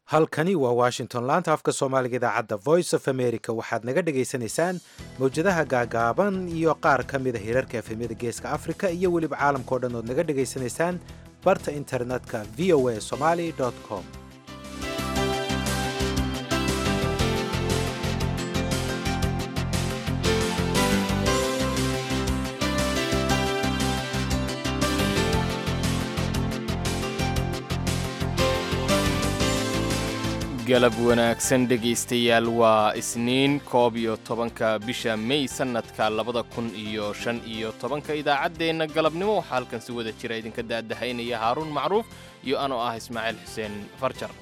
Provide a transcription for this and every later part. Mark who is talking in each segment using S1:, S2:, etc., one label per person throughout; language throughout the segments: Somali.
S1: halkani waa washington laanta afka soomaaliga idaacadda voice of america waxaad naga dhagaysanaysaan mawjadaha gaagaaban iyo qaar ka mida hirarka efemyada geeska africa iyo weliba caalamkao dhan ood naga dhagaysanaysaan barta internetka v o a somaly com
S2: galab wanaagsan dhegaystayaal waa isniin koob iyo tobanka bisha mey sannadka labada kun iyo shan iyo tobanka idaacaddeenna galabnimo waxaa halkan si wada jira idinka daadahaynaya haaruun macruuf iyo anoo ah ismaaciil xuseen farjar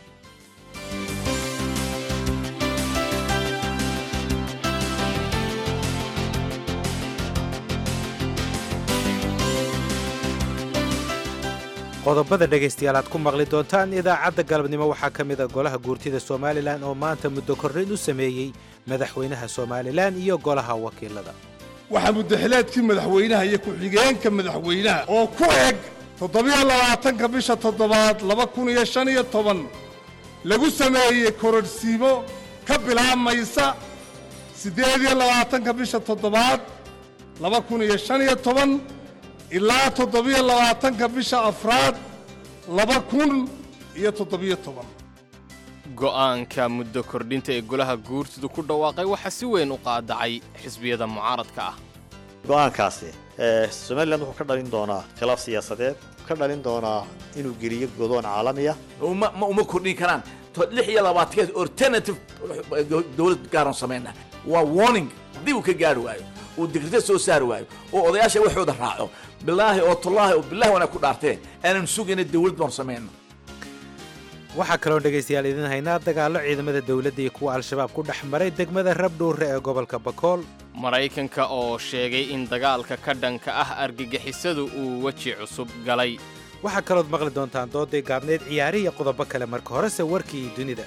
S1: qodobada dhegaystayaal aad ku maqli doontaan idaacadda galabnimo waxaa ka mid a golaha guurtida somalilan oo maanta muddo korrayn u sameeyey madaxweynaha somalilan iyo golaha wakiilada
S3: waxaa muddaxileedkii madaxweynaha iyo ku-xigeenka madaxweynaha oo ku eg toddobiyo labaatanka bisha toddobaad laba kun iyo shan iyo toban lagu sameeyey kororhsiimo ka bilaabmaysa siddeed iyo labaatanka bisha toddobaad laba kun iyo shan iyo toban ilaa toddobiyo labaatanka bisha afraad laba kun iyo toddobiyo toban
S2: go'aanka muddo kordhinta ee golaha guurtidu ku dhawaaqay waxaa si weyn u qaadacay xisbiyada mucaaradka ah
S4: go'aankaasi somalilan wuxuu ka dhalin doonaa khilaaf siyaasadeed ka dhalin doonaa inuu geliyo godoon caalamiya
S5: ma uma kordhin karaan lix iyo labaatankeed alternative dowlad gaaran samayna waa warning haddii uu ka gaari waayo uu digrita soo saari waayo oo odayaasha waxooda raaco bilaahi oo tallaahi oo bilahi wanaa ku dhaarteen aanan sugayna dawlad baanu samayno
S1: waxaa kaloo dhegaystayaal idin haynaa dagaallo ciidamada dowladda iyo kuwa al-shabaab ku dhex maray degmada rabdhuure ee gobolka bakool
S2: maraykanka oo sheegay in dagaalka ka dhanka ah argagixisadu uu weji cusub galay
S1: waxaa kalood maqli doontaan dooday gaabneed ciyaari iyo qodobo kale marka horese warkii dunida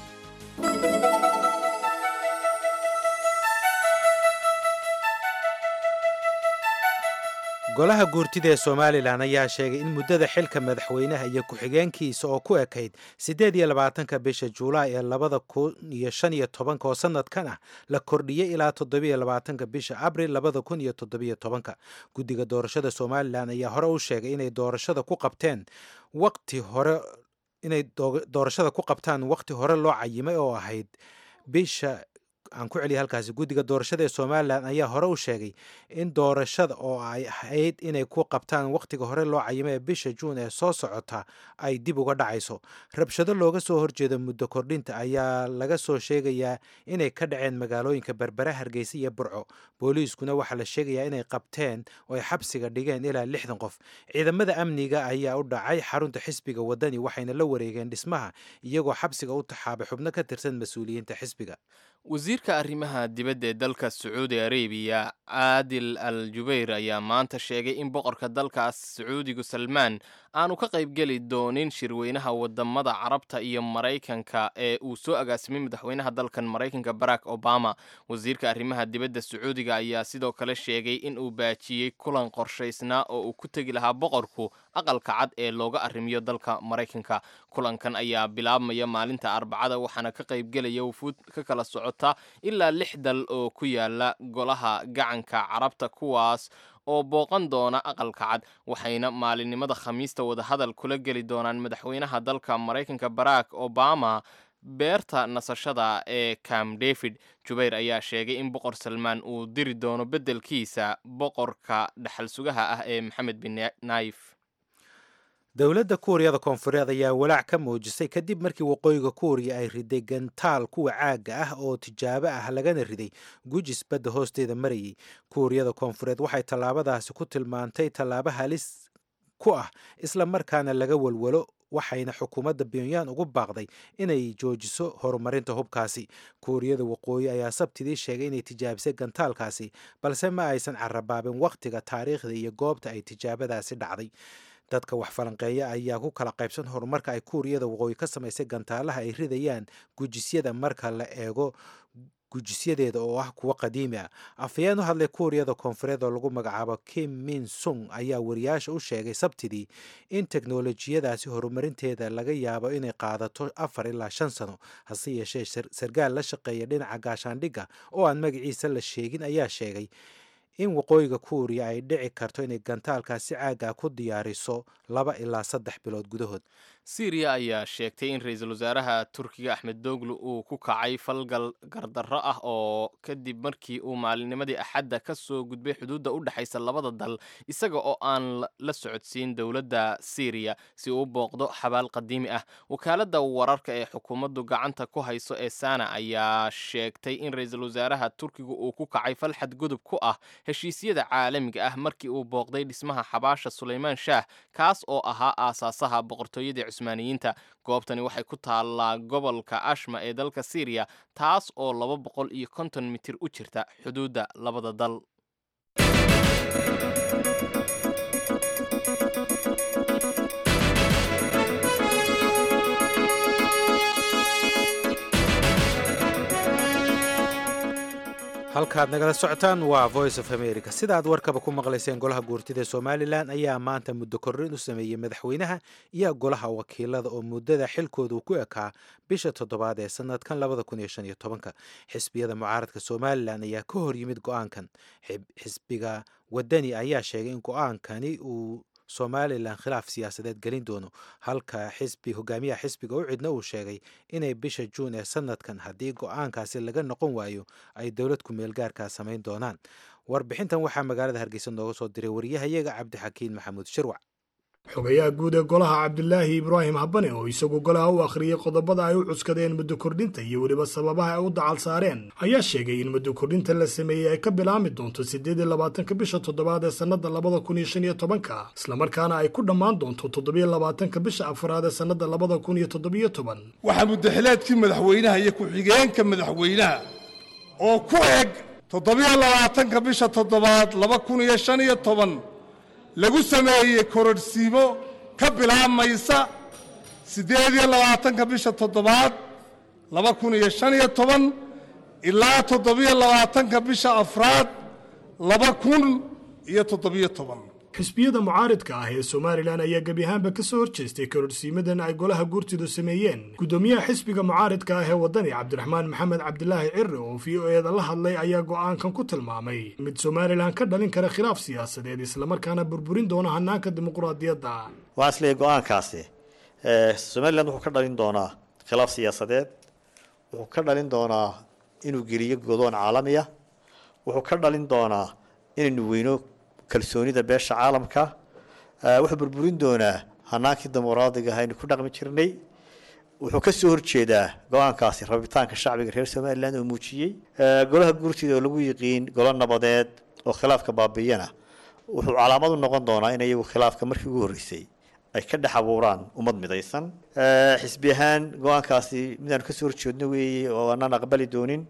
S1: golaha guurtida ee somalilan ayaa sheegay in muddada xilka madaxweynaha iyo ku-xigeenkiisa oo ku ekayd siddeed iyo labaatanka bisha juulaay ee labada kun iyo shan iyo tobanka oo sanadkan ah la kordhiyey ilaa toddobiyo labaatanka bisha abril labada kun iyo toddobiyo tobanka guddiga doorashada somalilan ayaa hore u sheegay inay doorashada ku qabteen waqti hore inay doorashada ku qabtaan waqti hore loo cayimay oo ahayd bisha aan ku celiya halkaasi guddiga doorashada ee somalilan ayaa hore u sheegay in doorashada oo ay ahayd inay ku qabtaan wakhtiga hore loo cayimay ee bisha juun ee soo socota ay dib uga dhacayso rabshado looga soo horjeeda muddo kordhinta ayaa laga soo sheegayaa inay ka dhaceen magaalooyinka berbere hargeysa iyo burco booliiskuna waxaa la sheegayaa inay qabteen oo ay xabsiga dhigeen ilaa lixdan qof ciidamada amniga ayaa u dhacay xarunta xisbiga wadani waxayna la wareegeen dhismaha iyagoo xabsiga u taxaabay xubno ka tirsan mas-uuliyiinta xisbiga
S2: wasiirka arrimaha dibadda ee dalka sacuudi arabiya caadil al jubayr ayaa maanta sheegay in boqorka dalkaas sacuudigu salmaan aanu ka qaybgeli doonin shirweynaha wadamada carabta iyo maraykanka ee uu soo agaasimay madaxweynaha dalkan maraykanka barack obama wasiirka arrimaha dibadda sacuudiga ayaa sidoo kale sheegay in uu baajiyey kulan qorshaysnaa oo uu ku tegi lahaa boqorku aqalka cad ee looga arrimiyo dalka maraykanka kulankan ayaa bilaabmaya maalinta arbacada waxaana ka qaybgelaya wufuud ka kala socota ilaa lix dal oo ku yaala golaha gacanka carabta kuwaas oo booqan doona aqalka cad waxayna maalinimada khamiista wadahadal kula geli doonaan madaxweynaha dalka maraykanka barack obama beerta nasashada ee cam david jubayr ayaa sheegay in boqor salmaan uu diri doono beddelkiisa boqorka dhaxal sugaha ah ee maxamed bin naif
S1: dowladda kuuriyada koonfureed ayaa walaac ka muujisay kadib markii waqooyiga kuuriya ay riday gantaal kuwa caagga ah oo tijaabo ah lagana riday gujis badda hoosteeda marayay kuuriyada koonfureed waxay tallaabadaasi ku tilmaantay tallaabo halis ku ah isla markaana laga walwalo waxayna xukuumadda pyonyan ugu baaqday inay joojiso horumarinta hubkaasi kuuriyada waqooyi ayaa sabtidii sheegay inay tijaabisay gantaalkaasi balse ma aysan carabaabin wakhtiga taariikhda iyo goobta ay tijaabadaasi dhacday dadka wax falanqeeya ayaa ku kala qaybsan horumarka ay kuuriyada waqooyi ka samaysay gantaalaha ay ridayaan gujisyada marka la eego gujisyadeeda oo ah kuwo qadiimi ah afhayeen u hadlay kuuriyada koonfureed oo lagu magacaabo kim min sung ayaa wariyaasha u sheegay sabtidii in teknolojiyadaasi horumarinteeda laga yaabo inay qaadato afar ilaa shan sano hase yeeshee sarkaal la shaqeeya dhinaca gaashaandhigga oo aan magaciisa la sheegin ayaa sheegay in waqooyiga kuuriya ay dhici karto inay gantaalkaasi caaga ku diyaariso laba ilaa saddex bilood gudahood
S2: syriya ayaa sheegtay in ra-iisul wasaaraha turkiga axmed doglu uu ku kacay falgal gardarro ah oo kadib markii uu maalinnimadii axadda ka soo gudbay xuduudda u dhexaysa labada dal isaga oo aan la socodsiin dowladda syriya si uu u booqdo xabaal qadiimi ah wakaaladda wararka ee xukuumaddu gacanta ku hayso ee sana ayaa sheegtay in ra-iisul wasaaraha turkiga uu ku kacay fal xadgudub ku ah heshiisyada caalamiga ah markii uu booqday dhismaha xabaasha sulaymaan shaah kaas oo ahaa aasaasaha boqortooyadii cusmaaniyiinta goobtani waxay ku taallaa gobolka ashma ee dalka syriya taas oo laba boqol iyo konton mitir u jirta xuduudda labada dal
S1: halkaad nagala socotaan waa voice of america sida aad warkaba ku maqlayseen golaha guurtida somalilan ayaa maanta muddo korrin u sameeyey madaxweynaha iyo golaha wakiilada oo muddada xilkoodu ku ekaa bisha toddobaad ee sanadkan labada kun iyo shan iyo tobanka xisbiyada mucaaradka somalilan ayaa ka hor yimid go-aankan xisbiga wadani ayaa sheegay in go-aankani uu somalilan khilaaf siyaasadeed gelin doono halka xisbi hogaamiyaha xisbiga u cidna uu sheegay inay bisha juun ee sanadkan haddii go-aankaasi laga noqon waayo ay dowlad ku-meel gaarkaa samayn doonaan warbixintan waxaa magaalada hargeysa nooga soo diray wariyahayaga cabdixakiin maxamuud shirwac
S6: xogayaha guud ee golaha cabdilaahi ibraahim habane oo isagu golaha u akhriyey qodobada ay u cuskadeen muddo kordhinta iyo weliba sababaha ay u dacal saareen ayaa sheegay in muddo kordhinta la sameeyey ay ka bilaami doonto siddeed iyo labaatanka bisha toddobaad ee sannada labada kun iyo shan iyo tobanka islamarkaana ay ku dhammaan doonto toddobiyo labaatanka bisha afraad ee sannada labada kun iyo toddobiyo toban
S3: waxaa muddaxileedkii madaxweynaha iyo ku-xigeenka madaxweynaha oo ku eg toddobiyo labaatanka bisha toddobaad laba kun iyo shan iyo toban lagu sameeyey kororhsiimo ka bilaabmaysa siddeed iyo labaatanka bisha toddobaad laba kun iyo shan iyo toban ilaa toddobiyo labaatanka bisha afraad laba kun iyo toddobiyo toban
S6: xisbiyada mucaaridka ah ee somalilan ayaa gebi ahaanba ka soo horjeestay kororhsiimadan ay golaha guurtidu sameeyeen guddoomiyaha xisbiga mucaaridka ah ee waddani cabdiraxmaan maxamed cabdilaahi cirre oo v o eeda la hadlay ayaa go'aankan ku tilmaamay mid somalilan ka dhalin kara khilaaf siyaasadeed islamarkaana burburin doona hanaanka dimuqraadiyadda
S4: waxaan isleeyahy go-aankaasi somalilan wuxuu ka dhalin doonaa khilaaf siyaasadeed wuxuu ka dhalin doonaa inuu geliyo godoon caalamiya wuxuu ka dhalin doonaa inaynu weyno kalsoonida beesha caalamka wuxuu burburin doonaa hanaankii dimuqraadiga aynu ku dhaqmi jirnay wuxuu ka soo horjeedaa go-aankaasi rabitaanka shacbiga reer somalilan oo muujiyey golaha guurtida oo lagu yiqiin golo nabadeed oo khilaafka baabiyana wuxuu calaamad u noqon doonaa in iyagu khilaafka markii ugu horreysay ay ka dhex abuuraan ummad midaysan xisbi ahaan go-aankaasi midaanu kasoo horjeedno weeye oo aanaan aqbali doonin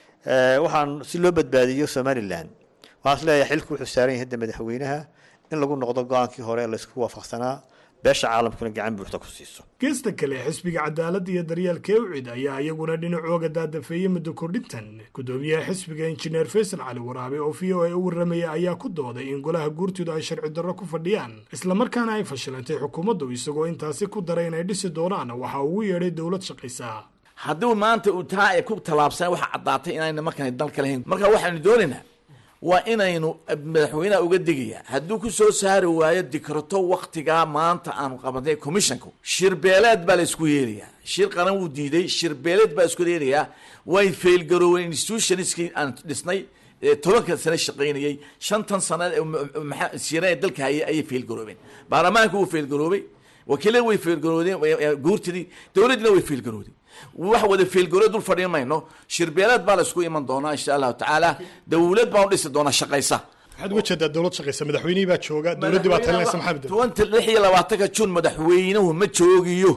S4: waxaan si loo badbaadiyo somalilan waxaan isleeyahay xilku wuxuu saaran yahay hadda madaxweynaha in lagu noqdo go-aankii hore ee laysku waafaqsanaa beesha caalamkuna gacan buuxda ku siiso
S6: geesta kale xisbiga cadaaladda iyo daryeelka ewcid ayaa iyaguna dhinacooga daadafeeyey muddo kordhintan guddoomiyaha xisbiga injineer faysal cali waraabe oo v o a u warramaya ayaa ku dooday in golaha guurtidu ay sharci darro ku fadhiyaan islamarkaana ay fashilantay xukuumaddu isagoo intaasi ku daray inay dhisi doonaan waxa ugu yeedhay dowlad shaqaysa
S5: hadduu maanta uu taa ay ku tallaabsan waxa caddaatay inayna markaan dalka lahayn marka waxaanu doonaynaa waa inaynu madaxweynaha uga digaya hadduu ku soo saari waayo dikrato waktigaa maanta aanu qabanay commissionku shirbeeleed baa la isku yeelayaa shir qaran wuu diiday shirbeeleed baa isku yeelayaa way failgarooween institutionskii aan dhisnay tobanka sane shaqaynayay shantan sana shira dalka hayay ayay failgaroobeen baarlamaanka wuu failgaroobay wakiilada way failgaroodeen guurtidii dowladdina way failgarooday wax wada feelgaro dul fadhiin mayno shirbeeleed baa la isku iman doonaa insha allahu tacaala dowlad baan u dhisi doonaa shaqaysa
S6: maxaad uga jeedaa dowlad shaqaysa madaxweynihii baa jooga dowladdii baa talinaysa maxamed
S5: tobanka lix iyo labaatanka jun madaxweynuhu ma joogiyo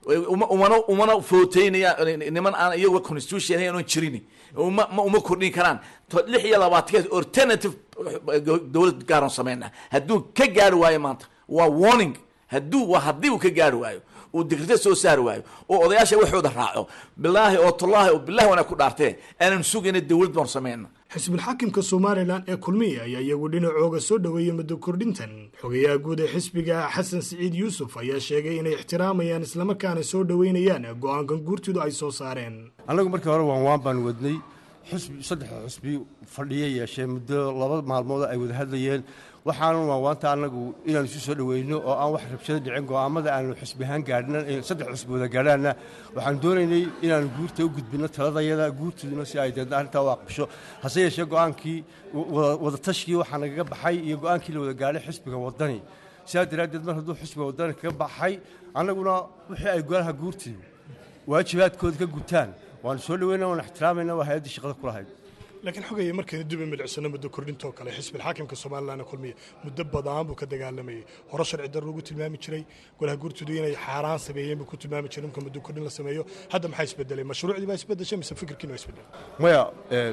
S5: umana umana footeynaya niman aan iyaga constitution ahayn jirin uma uma kordhin karaan lix iyo labaatanka alternative dowlad gaaran sameyna hadduu ka gaari waayo maanta waa warning hadduu waa haddii uu ka gaari waayo uu dikrita soo saari waayo oo odayaasha waxooda raaco bilaahi oo tallaahi oo bilahi wanaa ku dhaarteen aanan sugayna dowlad baan samayna
S6: xisbilxaakimka somalilan ee kulmiya ayaa iyagu dhinacooga soo dhoweeyey muddo kordhintan xogayaha guud ee xisbiga xasan siciid yuusuf ayaa sheegay inay ixtiraamayaan islamarkaana soo dhoweynayaan go-aankan guurtidu ay soo saareen
S7: annagu markii hore waan waan baan wadnay xusbi saddexda xusbi fadhiya yeeshee muddo laba maalmood ay wada hadlayeen waxaanu waawaanta annagu inaanu isu soo dhoweyno oo aan wax rabshado dhicin go'aamada aanu xusbi ahaan gaadhna saddex xusbi wada gaadhaanna waxaan doonaynay inaanu guurta u gudbinno taladayada guurtuduna si ay deedna arrintaa u aqbasho hase yeeshee go'aankii wada tashkii waxaa nagaga baxay iyo go'aankii la wada gaadhay xusbiga waddani sidaa daraaddeed mar hadduu xusbiga waddani kaga baxay annaguna wixii ay golaha guurtidu waajibaadkooda ka gutaan waanu soo dhoweyna waan ixtiraamayna waa hay-addii shaqada ku lahayd
S6: laakiin xogaya markaynu dib u milicsano muddo kordhintoo kale xisbilxaakimka somalilan kulmiya muddo badan buu ka dagaalamayay hore sharci dar lagu tilmaami jiray golaha guurtoodu inay xaaraan sameeyeen buu ku tilmaami jiray marka muddo kordhin la sameeyo hadda maxaa isbedelay mashruucdii baa isbedeshay mise fikirkiina waa isbedelay
S7: maya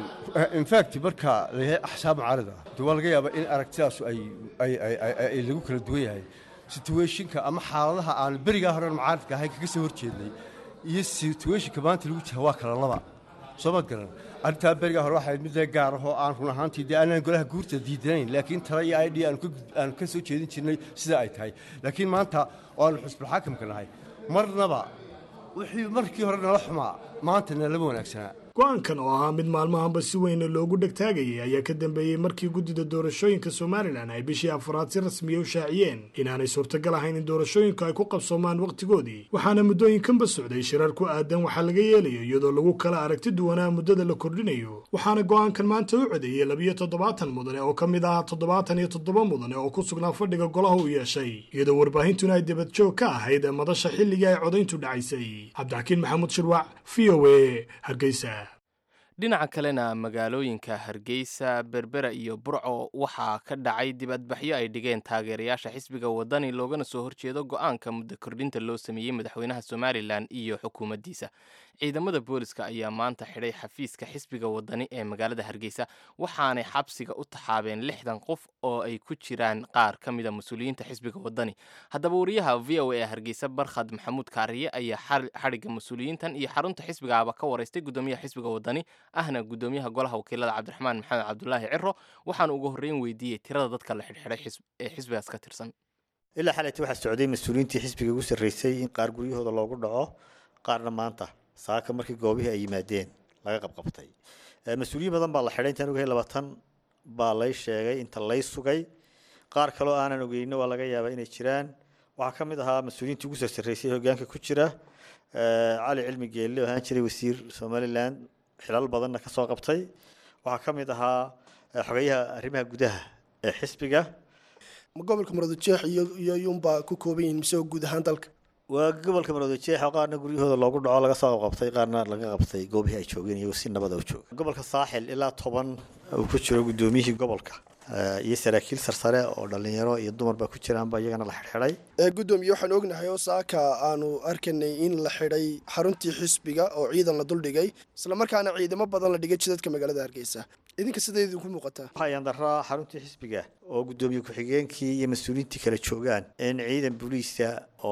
S7: infact marka layahay axsaab mucaarida de waa laga yaabaa in aragtidaasu ay ay ay lagu kala duwan yahay situationka ama xaaladaha aan berigaa hore mucaaridka ahayn kaga soo horjeednay iyo situationka maanta lagu jira waa kala laba soo maad garan arrintaa berigaa hore waxay mid lee gaar ahoo aan run ahaantii dee aanaan golaha guurta diidanayn laakiin tala iyo idh aanu ka soo jeedin jirnay sida ay tahay laakiin maanta oo aanu xusbulxaakimka nahay marnaba wixii markii hore nala xumaa maanta nalama wanaagsanaa
S6: go-aankan oo ahaa mid maalmahanba si weyn loogu dhegtaagayay ayaa ka dambeeyey markii guddida doorashooyinka somalilan ay bishii afraad si rasmiya u shaaciyeen inaanay suurtagal ahayn in doorashooyinku ay ku qabsoomaan wakhtigoodii waxaana muddooyinkanba socday shirar ku aadan waxaa laga yeelayo iyadoo lagu kala aragti duwanaa muddada la kordhinayo waxaana go-aankan maanta u codeeyey labiyo toddobaatan mudane oo ka mid ah toddobaatan iyo toddoba mudane oo ku sugnaa fadhiga golaha uu yeeshay iyadoo warbaahintuna ay debadjoog ka ahayd madasha xilligii ay codayntu dhacaysay cabdixakiin maxamuud shirwac v o a hargeysa
S2: dhinaca kalena magaalooyinka hargeysa berbera iyo burco waxaa ka dhacay dibadbaxyo ay dhigeen taageerayaasha xisbiga waddani loogana soo horjeedo go-aanka muddo kordhinta loo sameeyey madaxweynaha somalilan iyo xukuumaddiisa ciidamada booliska ayaa maanta xidhay xafiiska xisbiga waddani ee magaalada hargeysa waxaanay xabsiga u taxaabeen lixdan qof oo ay ku jiraan qaar ka mida mas-uuliyiinta xisbiga waddani haddaba wariyaha v o a ee hargeysa barkhad maxamuud kaariye ayaa xadhigga mas-uuliyiintan iyo xarunta xisbigaaba ka waraystay guddoomiyaha xisbiga waddani ahna guddoomiyaha golaha wakiilada cabdiraxmaan maxamed cabdulaahi ciro waxaana ugu horreyn weydiiyey tirada dadka la xidhxidhay ee xisbigaas ka tirsan
S4: ilaa xalayta waxaa socday mas-uuliyiintii xisbiga ugu sarreysay in qaar guryahooda loogu dhaco qaarna maanta saaka markii goobihii ay yimaadeen laga qabqabtay mas-uuliyiin badan baa la xidhay intaan ogahay labaatan baa lay sheegay inta lay sugay qaar kaloo aanan ogeyno waa laga yaabaa inay jiraan waxaa ka mid ahaa mas-uuliyiintii ugu soo sarreysay hogaanka ku jira cali cilmi geelle oo ahaan jiray wasiir somalilan xilal badanna ka soo qabtay waxaa ka mid ahaa xogeyaha arrimaha gudaha ee xisbiga
S8: gobolka muradjeex iyo yunbaa ku kooban yihiin mise guud ahaan dalka
S4: waa gobolka maroodijeex oo qaarna guryahooda loogu dhaco laga soo qabtay qaarna laga qabtay goobihii ay joogeen iyagoo si nabada u jooga gobolka saaxil ilaa toban uu ku jiro guddoomiyihii gobolka iyo saraakiil sarsare oo dhalinyaro iyo dumarba ku jiraanba iyagana la xidhxidhay
S8: gudoomiye waxaan ognahay oo saaka aanu arkanay in la xidhay xaruntii xisbiga oo ciidan la duldhigay islamarkaana ciidamo badan la dhigay jidadka magaalada hargeysa idinka siday idinku muuqataa
S4: waxaa daraa xaruntii xisbiga oo guddoomiye ku-xigeenkii iyo mas-uuliyiintii kala joogaan in ciidan booliiska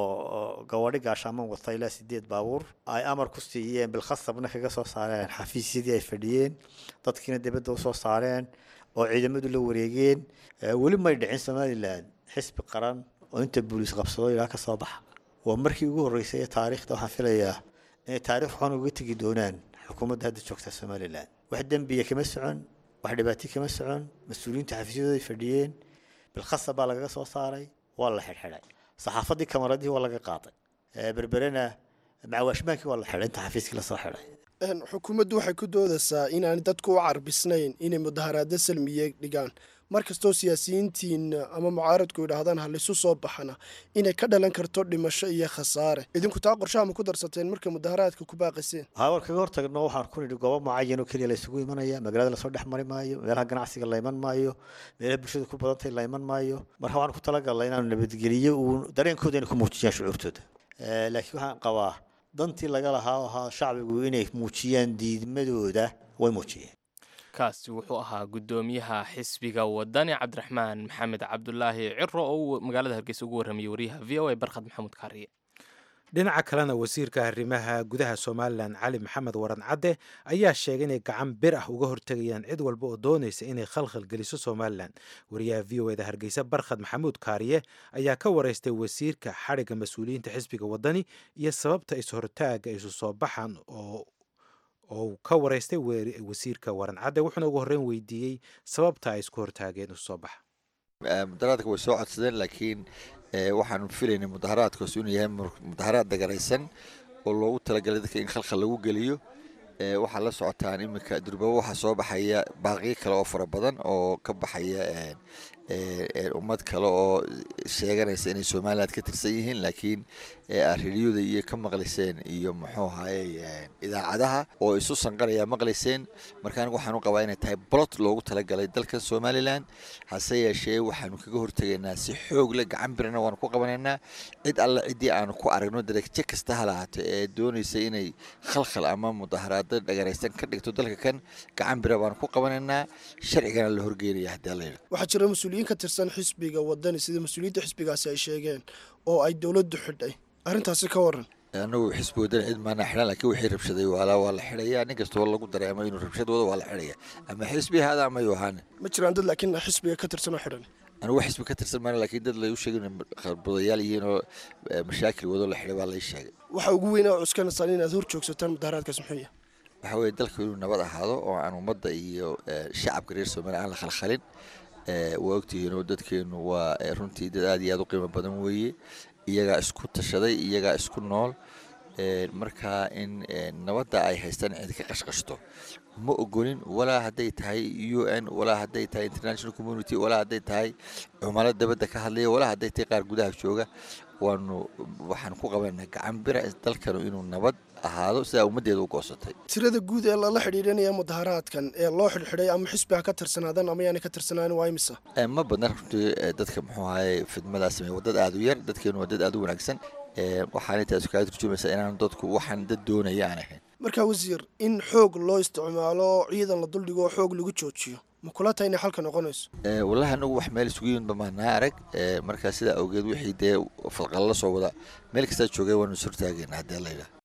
S4: oo gawadhi gaashaaman wata ilaa sideed baabuur ay amar ku siiyeen bilkhasabna kaga soo saareen xafiisyadii ay fadhiyeen dadkiina dibadda usoo saareen oo ciidamadu la wareegeen weli may dhicin somalilan xisbi qaran oo inta booliis qabsado ilaa ka soo baxa waa markii ugu horreysay ee taariikhda waxaan filayaa inay taarikh waxaan uga tegi doonaan xukuumadda hadda joogta somalilan wax dembiya kama socon wax dhibaato kama socon mas-uuliyiinta xafiisyadooday fadhiyeen bilkhasab baa lagaga soo saaray waa la xidhxidhay saxaafadii kamaradihii waa laga qaaday berberena macawaashmaankii waa la xidhay inta xafiiskii lasoo xidhay
S8: xukuumaddu waxay ku doodaysaa inaanay dadku u carbisnayn inay mudaharaado salmiye dhigaan mar kastoo siyaasiyiintiina ama mucaaradku yidhaahdaan ha laysu soo baxana inay ka dhalan karto dhimasho iyo khasaare idinku taa qorshaha ma ku darsateen marka mudaharaadka ku baaqiseen
S4: haa war kaga hortagno waxaan ku nidhi goobo mucayan oo keliya la isugu imanaya magaalada lasoo dhex mari maayo meelaha ganacsiga la iman maayo meelaha bulshada ku badantay la iman maayo marka waxaan ku talagalnay inaanu nabadgeliyo uun dareenkooda inay ku muujiyaan shucuurtooda laakiin waxaan qabaa dantii laga lahaa oo ahaa shacbigu inay muujiyaan diidmadooda way muujiyeen
S2: kaasi wuxuu ahaa guddoomiyaha xisbiga wadani cabdiraxmaan maxamed cabdulaahi ciro oo uu magaalada hargeysa ugu warramayay wariyaha v o a barkhad maxamuud kaariye
S1: dhinaca kalena wasiirka arrimaha gudaha somalilan cali maxamed waran cadde ayaa sheegay inay gacan bir ah uga hortegayaan cid walba oo doonaysa inay khalkhal geliso somalilan wariyaha v o eda hargeysa barkhad maxamuud kaariye ayaa ka wareystay wasiirka xadhigga mas-uuliyiinta xisbiga wadani iyo sababta is-hortaaga isu soo baxan oo oo ka wareystay wasiirka waran cadde wuxuuna ugu horreyn weydiiyey sababta ay isku hortaageen isu soo baxa
S9: mudaharaadka way soo codsadeen laakiin waxaanu filaynay mudaharaadkaas inuu yahay mudaharaad dagaraysan oo loogu talagalay dadka in khalkhal lagu geliyo waxaa la socotaan iminka durbabo waxaa soo baxaya baaqiyo kale oo fara badan oo ka baxaya ummad kale oo sheeganaysa inay somaliland ka tirsan yihiin laakiin areriyada iyo ka maqlayseen iyo muxuu ahaye idaacadaha oo isu sanqaraya maqlayseen marka anigu waxaan u qabaa inay tahay bolot loogu talagalay dalkan somalilan hase yeeshee waxaanu kaga hortegaynaa si xoog leh gacan birana waanu ku qabanaynaa cid alle ciddii aanu ku aragno dareegje kasta ha lahaato ee doonaysa inay khalkhal ama mudaharaado dhagaraysan ka dhigto dalka kan gacan bira baanu ku qabanaynaa sharcigana la horgeynaya haddii alla yidha
S8: waxaa jira mas-uuliyiin ka tirsan xisbiga wadani sida mas-uuliyiinta xisbigaasi ay sheegeen oo ay dowladdu xidhay arrintaasi ka waran
S9: anagu xisbi wadani cid maanaa xidhan laakiin wixii rabshaday waalaa waa la xidhayaa nin kastoo lagu dareemo inuu rabshad wado waa la xidhaya ama xisbi ahaada ama yuu ahaane
S8: ma jiraan dad laakiin xisbiga ka tirsan oo xidhan
S9: anigu xisbi ka tirsan maana laakiin dad lagu sheegay inay kharbudayaal yihiin oo mashaakil wado la xidhay baa lay sheegay
S8: waxa ugu weyn oo cuskanaysaan inaad hor joogsataan mudaharaadkaas muxuu yahay
S9: waxa weeye dalka inuu nabad ahaado oo aan ummadda iyo shacabka reer somaliya aan la khalkhalin waa ogtihiin oo dadkeenu waa runtii dad aad iyo aad u qiimo badan weeye iyagaa isku tashaday iyagaa isku nool marka in nabadda ay haystaan cid ka qashqashto ma ogolin walaa hadday tahay u n walaa hadday tahay international community walaa hadday tahay cumalo dabadda ka hadlaya walaa hadday tahay qaar gudaha jooga waanu waxaan ku qabanaa gacan bira dalkanu inuu nabad ahaado sidaa ummaddeeda u goosatay
S8: tirada guud ee lala xidhiidhanaya mudaharaadkan ee loo xidhxidhay ama xisbiga ka tirsanaadan ama yaanay ka tirsanaan waa imisa
S9: ma badna runtii dadka muxuu ahaye fidmadaa sameeya waa dad aad u yar dadkeenu waa dad aad u wanaagsan waxaana taasi kaga turjumaysaa inaanu dadku waxaan dad doonaya aan ahayn
S8: markaa wasiir in xoog loo isticmaalo ciidan la duldhigo oo xoog lagu joojiyo ma kula tahay inay xalka noqonayso
S9: wallahi anagu wax meel isugu yimid bamaanaa arag markaa sidaa awgeed wixii dee falqalla la soo wada meel kastaa joogay waanu is hortaagayna haddii alla yidhaha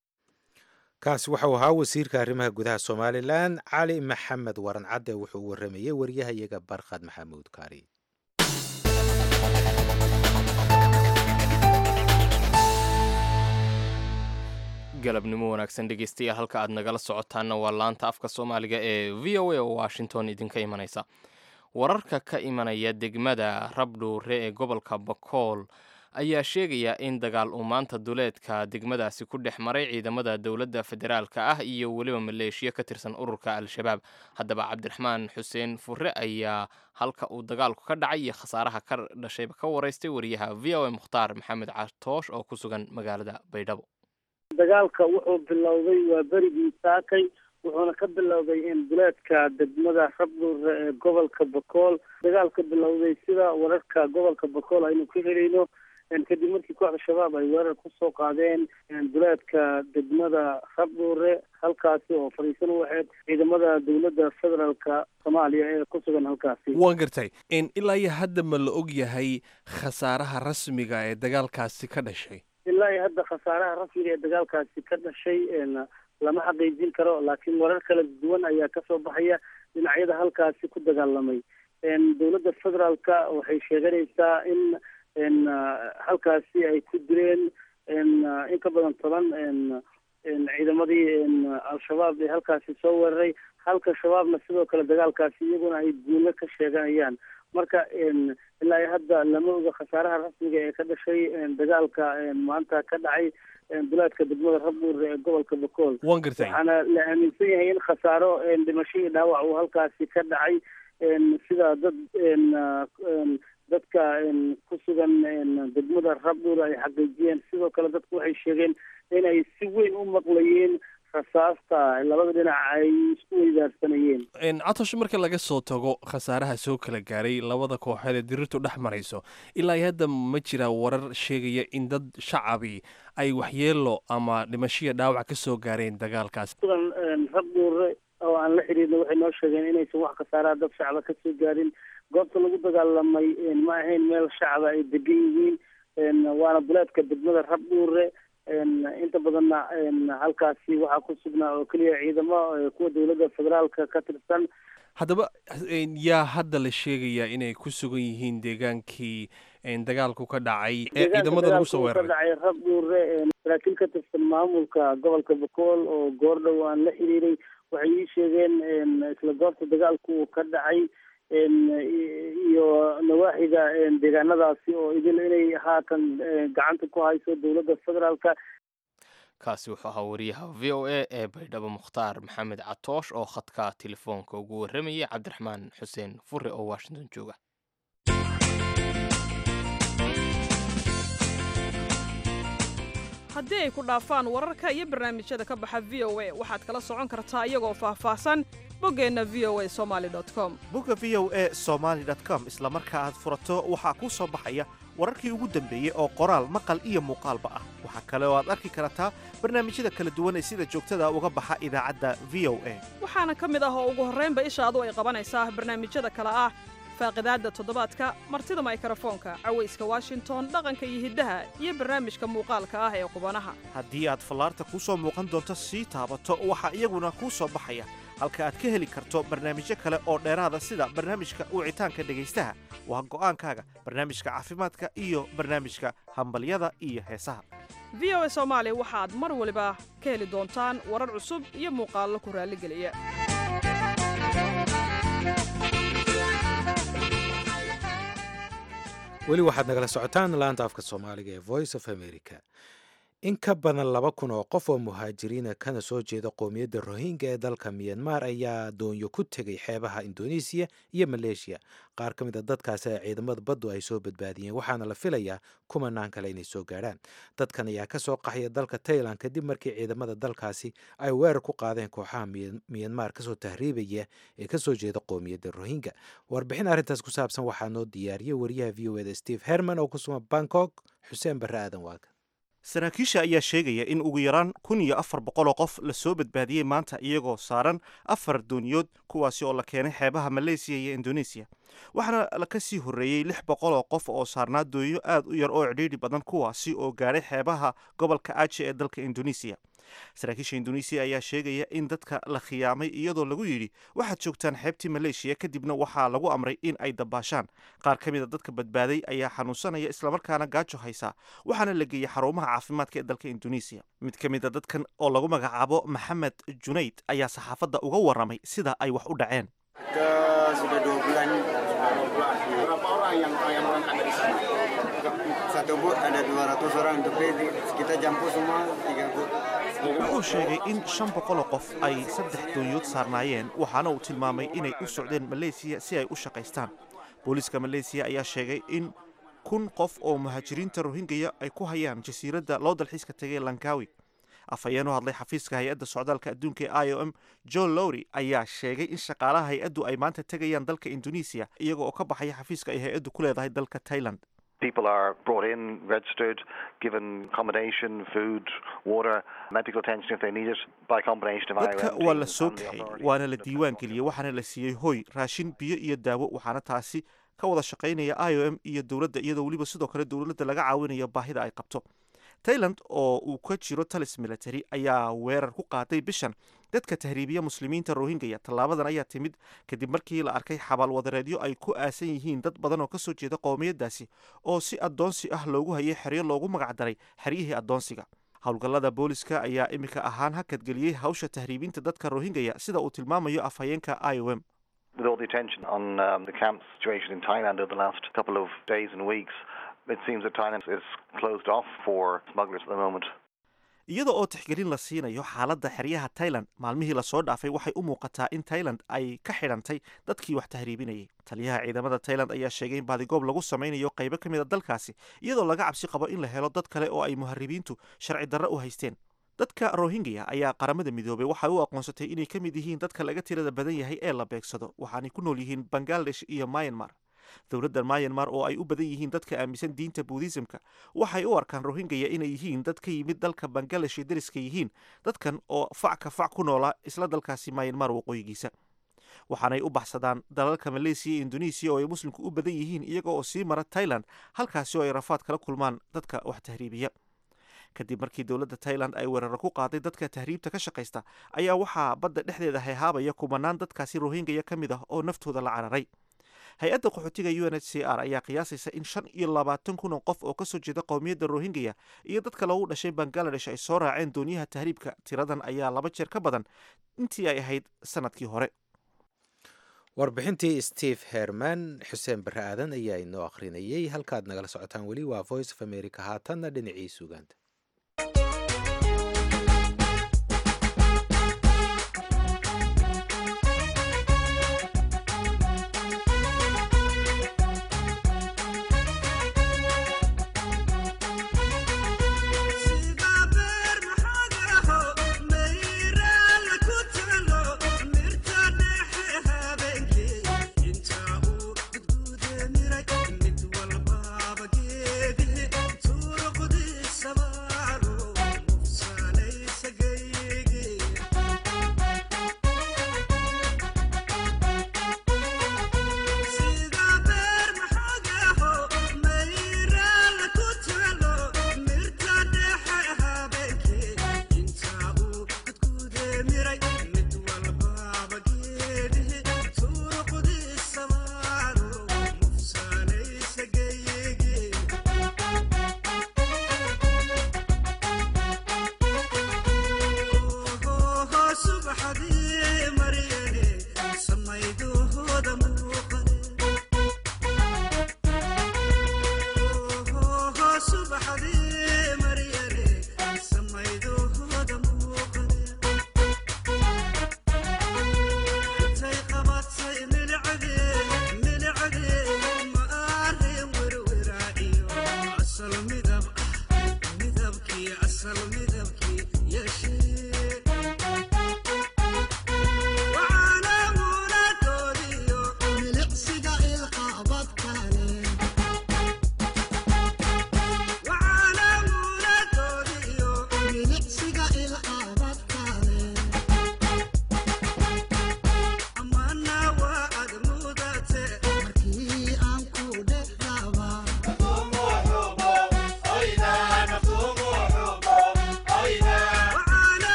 S1: kaasi waxau ahaa wasiirka arrimaha gudaha somalilan cali maxamed waran cadde wuxuu waramayey waryahayaga barkhad maxamuud kaari
S2: galabnimo wanaagsan dhegeystayaal halka aad nagala socotaanna waa laanta afka soomaaliga ee v o a oo washington idinka imanaysa wararka ka imanaya degmada rabdhuure ee gobolka bakool ayaa sheegaya in dagaal uu maanta duleedka degmadaasi ku dhex maray ciidamada dowladda federaalka ah iyo weliba maleeshiya ka tirsan ururka al-shabaab haddaba cabdiraxmaan xuseen fure ayaa halka uu dagaalku ka dhacay iyo khasaaraha ka dhashayba ka waraystay wariyaha v o a mukhtaar maxamed catoosh oo ku sugan magaalada baydhabo
S10: dagaalka wuxuu bilowday waa berigii saakay wuxuuna ka bilowday in duleedka degmada rabdhuure ee gobolka bakool dagaalka bilowday sida wararka gobolka bakool aynu ka helayno kadib markii kooxda shabaab ay weerar kusoo qaadeen duleedka degmada rabdhuure halkaasi oo fadhiisan u ahayd ciidamada dowladda federaalka soomaaliya ee ku sugan halkaasi
S11: waan gartay ilaa iyo hadda ma la og yahay khasaaraha rasmiga ee dagaalkaasi ka dhashay
S10: ilaa iyo hadda khasaaraha rasmiga ee dagaalkaasi ka dhashay lama xaqiijin karo laakiin warar kala duwan ayaa kasoo baxaya dhinacyada halkaasi ku dagaalamay dowladda federaalka waxay sheeganaysaa in halkaasi ay ku direen in ka badan toban ciidamadii al-shabaab ee halkaasi soo weeraray halka shabaabna sidoo kale dagaalkaasi iyaguna ay guulo ka sheeganayaan marka ilaa iyo hadda lama oga khasaaraha rasmiga ee ka dhashay dagaalka maanta ka dhacay duleedka degmada rabdhuure ee gobolka bakool
S11: waan gartay
S10: waxaana la aaminsan yahay in khasaaro dhimasho iyo dhaawac uu halkaasi ka dhacay sida dad dadka ku sugan degmada rabdhuure ay xaqiijiyeen sidoo kale dadku waxay sheegeen inay si weyn u maqlayeen rasaasta labada dhinac ay isku weydaarsanayeen
S11: catosh marka laga soo tago khasaaraha soo kala gaaray labada kooxood ee dirirtu dhex marayso ilaa iyo hadda ma jiraa warar sheegaya in dad shacabi ay waxyeelo ama dhimashiya dhaawac ka soo gaareen dagaalkaas
S10: sugan rabdhuure oo aan la xiriirna waxay noo sheegeen inaysan wax khasaaraha dad shacaba ka soo gaarin goobta lagu dagaalamay ma ahayn meel shacaba ay degan yihiin waana duleedka degmada rabdhuure inta badanna halkaasi waxaa ku sugnaa oo keliya ciidamo kuwa dowladda federaalka ka tirsan
S11: haddaba yaa hadda la sheegayaa inay ku sugan yihiin deegaankii dagaalku ka dhacay ee ciidamada lagu soo
S10: ka
S11: weeraray
S10: dhacay rab dhuure saraakiil ka tirsan maamulka gobolka bakool oo goordhow aan la xiriiray waxay ii sheegeen isla goobta dagaalku uu ka dhacay iyo nawaaxiga deegaanadaasi oo idil inay haatan gacanta ku hayso dowladda federaalka
S2: kaasi wuxuu ahaa wariyaha v o a ee baydhabo mukhtaar maxamed catoosh oo khadka telefoonka ugu warramayay cabdiraxmaan xuseen fure oo washington jooga
S12: haddii ay ku dhaafaan wararka iyo barnaamijyada ka baxa v o a waxaad kala socon kartaa iyagoo faahfaahsan boggeenna v o a somali com
S13: bogga v o a somaali com isla marka aad furato waxaa kuu soo baxaya wararkii ugu dambeeyey oo qoraal maqal iyo muuqaalba ah waxaa kale oo aad arki kartaa barnaamijyada kala duwan ee sida joogtada uga baxa idaacadda v o a
S12: waxaana ka mid ah oo ugu horraynba ishaadu ay qabanaysaa barnaamijyada kale ah faaqidaadda toddobaadka martida maykrofoonka cawayska washington dhaqanka iyo hiddaha iyo barnaamijka muuqaalka ah ee qubanaha
S13: haddii aad fallaarta kuu soo muuqan doonto sii taabato waxaa iyaguna kuu soo baxaya halka aad ka heli karto barnaamijyo kale oo dheeraada sida barnaamijka wicitaanka dhegaystaha waa go'aankaaga barnaamijka caafimaadka iyo barnaamijka hambalyada iyo heesaha
S12: v o a soomaali waxaad mar waliba ka heli doontaan warar cusub iyo muuqaallo ku raalligeliya
S1: weli waxaad nagala socotaan laanta afka soomaaliga ee voice of america in ka badan laba kun oo qof oo muhaajiriina kana soo jeeda qowmiyadda rohingya ee dalka miyanmar ayaa doonyo ku tegay xeebaha indonesiya iyo maleeshiya qaar ka mid a dadkaasi ee ciidamada baddu ay soo badbaadiyeen waxaana la filayaa kumanaan kale inay soo gaadhaan dadkan ayaa ka soo qaxaya dalka tailan kadib markii ciidamada dalkaasi ay weerar ku qaadeen kooxaha miyanmar kasoo tahriibaya ee kasoo jeeda qowmiyadda rohingya warbixin arrintaas ku saabsan waxaa noo diyaariyey wariyaha v o eda steve herman oo ku sugan bangkok xuseen barre aadan waaga
S13: saraakiisha ayaa sheegaya in ugu yaraan kun iyo afar boqoloo qof la soo badbaadiyey maanta iyagoo saaran afar dooniyood kuwaasi oo la keenay xeebaha maleysiya iyo indonesiya waxaana ka sii horreeyey lix boqoloo qof oo saarnaa doonyo aad u yar oo cidhiidhi badan kuwaasi oo gaadhay xeebaha gobolka aje ee dalka indonesiya saraakiisha indonesiya ayaa sheegaya in dadka la khiyaamay iyadoo lagu yidhi waxaad joogtaan xeebtii maleeshiya kadibna waxaa lagu amray in ay dabaashaan qaar ka mid a dadka badbaaday ayaa xanuunsanaya islamarkaana gaajo haysa waxaana la geeyey xarumaha caafimaadka ee dalka indonesiya mid ka mid a dadkan oo lagu magacaabo maxamed junayd ayaa saxaafadda uga warramay sida ay wax u dhaceen
S14: sudah dua bulan berapa orang yang yang berangkat dari sana satu boot ada 200 orang untuk kita jampu semua tiga boot
S13: wuxuu sheegay in shan boqoloo qof ay saddex doonyood saarnaayeen waxaana uu tilmaamay inay u socdeen maleysiya si ay u shaqaystaan booliiska maleysiya ayaa sheegay in kun qof oo muhaajiriinta rohingaya ay ku hayaan jasiiradda loo dalxiiska tegay lankawi afhayeen u hadlay xafiiska hay-adda socdaalka adduunka ee i o m john lowry ayaa sheegay in shaqaalaha hay-addu ay maanta tegayaan dalka indonesiya iyaga oo ka baxaya xafiiska ay hay-addu ku leedahay dalka thailand
S15: People are brought in, registered, given accommodation, food, water, medical attention if they need it, by combination of
S13: dadka
S15: IOM
S13: waa la
S15: teams
S13: soo
S15: and the
S13: kaxay
S15: authorities.
S13: waana la diiwaan geliyey waxaana la siiyey hoy raashin biyo iyo daawo waxaana taasi ka wada shaqaynaya i o m iyo dowladda iyadoo weliba sidoo kale dowladda laga caawinayo baahida ay qabto tailand oo uu ka jiro talis military ayaa weerar ku qaaday bishan dadka tahriibiya muslimiinta rohingaya tallaabadan ayaa timid kadib markii la arkay xabaal wadareedyo ay ku aasan yihiin dad badan oo kasoo jeeda qowmiyadaasi oo si addoonsi ah loogu hayay xeryo loogu magacdaray xeryihii addoonsiga howlgallada booliska ayaa iminka ahaan hakadgeliyey hawsha tahriibinta dadka rohingaya sida uu tilmaamayo afhayeenka i o m
S15: With all the attention on um, the camp situation in Thailand over the last couple of days and weeks, it seems that Thailand is closed off for smugglers at the moment.
S13: iyada oo tixgelin la siinayo xaaladda xeryaha tailand maalmihii lasoo dhaafay waxay u muuqataa in tailand ay ka xidhantay dadkii wax tahriibinayay taliyaha ciidamada tailand ayaa sheegay in baadigoob lagu samaynayo qaybo ka mid a dalkaasi iyadoo laga cabsi qabo in la helo dad kale oo ay muharibiintu sharci darro u haysteen dadka rohingya ayaa qaramada midoobay waxay u aqoonsatay inay ka mid yihiin dadka laga tirada badan yahay ee la beegsado waxaanay ku nool yihiin bangladesh iyo myanmar dowladda myanmar oo ay u badan yihiin dadka aaminsan diinta buudhisamka waxay u arkaan rohingya inay yihiin dad ka yimid dalka bangladesh ee deriska yihiin dadkan oo fac ka fac ku noolaa isla dalkaasi myanmar waqooyigiisa waxaanay u baxsadaan dalalka maleysiya iyo indonesiya oo ay muslimku u badan yihiin iyaga oo sii mara tailand halkaasi oo ay rafaad kala kulmaan dadka wax tahriibiya kadib markii dowladda tailand ay weeraro ku qaaday dadka tahriibta ka shaqaysta ayaa waxaa badda dhexdeeda hayhaabaya kumanaan dadkaasi rohingaya ka mid ah oo naftooda la cararay hay-adda qaxootiga u n h c r ayaa qiyaasaysa in shan iyo labaatan kun oo qof oo kasoo jeeda qowmiyadda rohingaya iyo dadka loogu dhashay bangaladesh ay soo raaceen dooniyaha tahriibka tiradan ayaa laba jeer ka badan intii ay ahayd sanadkii hore
S1: warbixintii steve herman xuseen barre aadan ayaa inoo akhrinayay halkaad nagala socotaan weli waa voice of america haatanna dhinacii sugaanta
S16: Inta uu gudguude miray mid walbaaba geedi tuuro qudi sabaa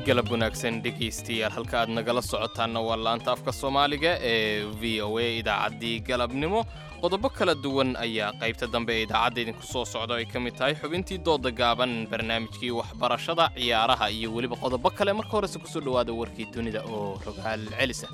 S2: galab wanaagsan dhegaystayaal halka aad nagala socotaanna waa laanta afka soomaaliga ee v o a idaacaddii galabnimo qodobo kala duwan ayaa qaybta dambe ee idaacadda idinku soo socda ay ka mid tahay xubintii dooda gaaban barnaamijkii waxbarashada ciyaaraha iyo weliba qodobo kale marka horese kusoo dhowaada warkii dunida oo rogaal celisa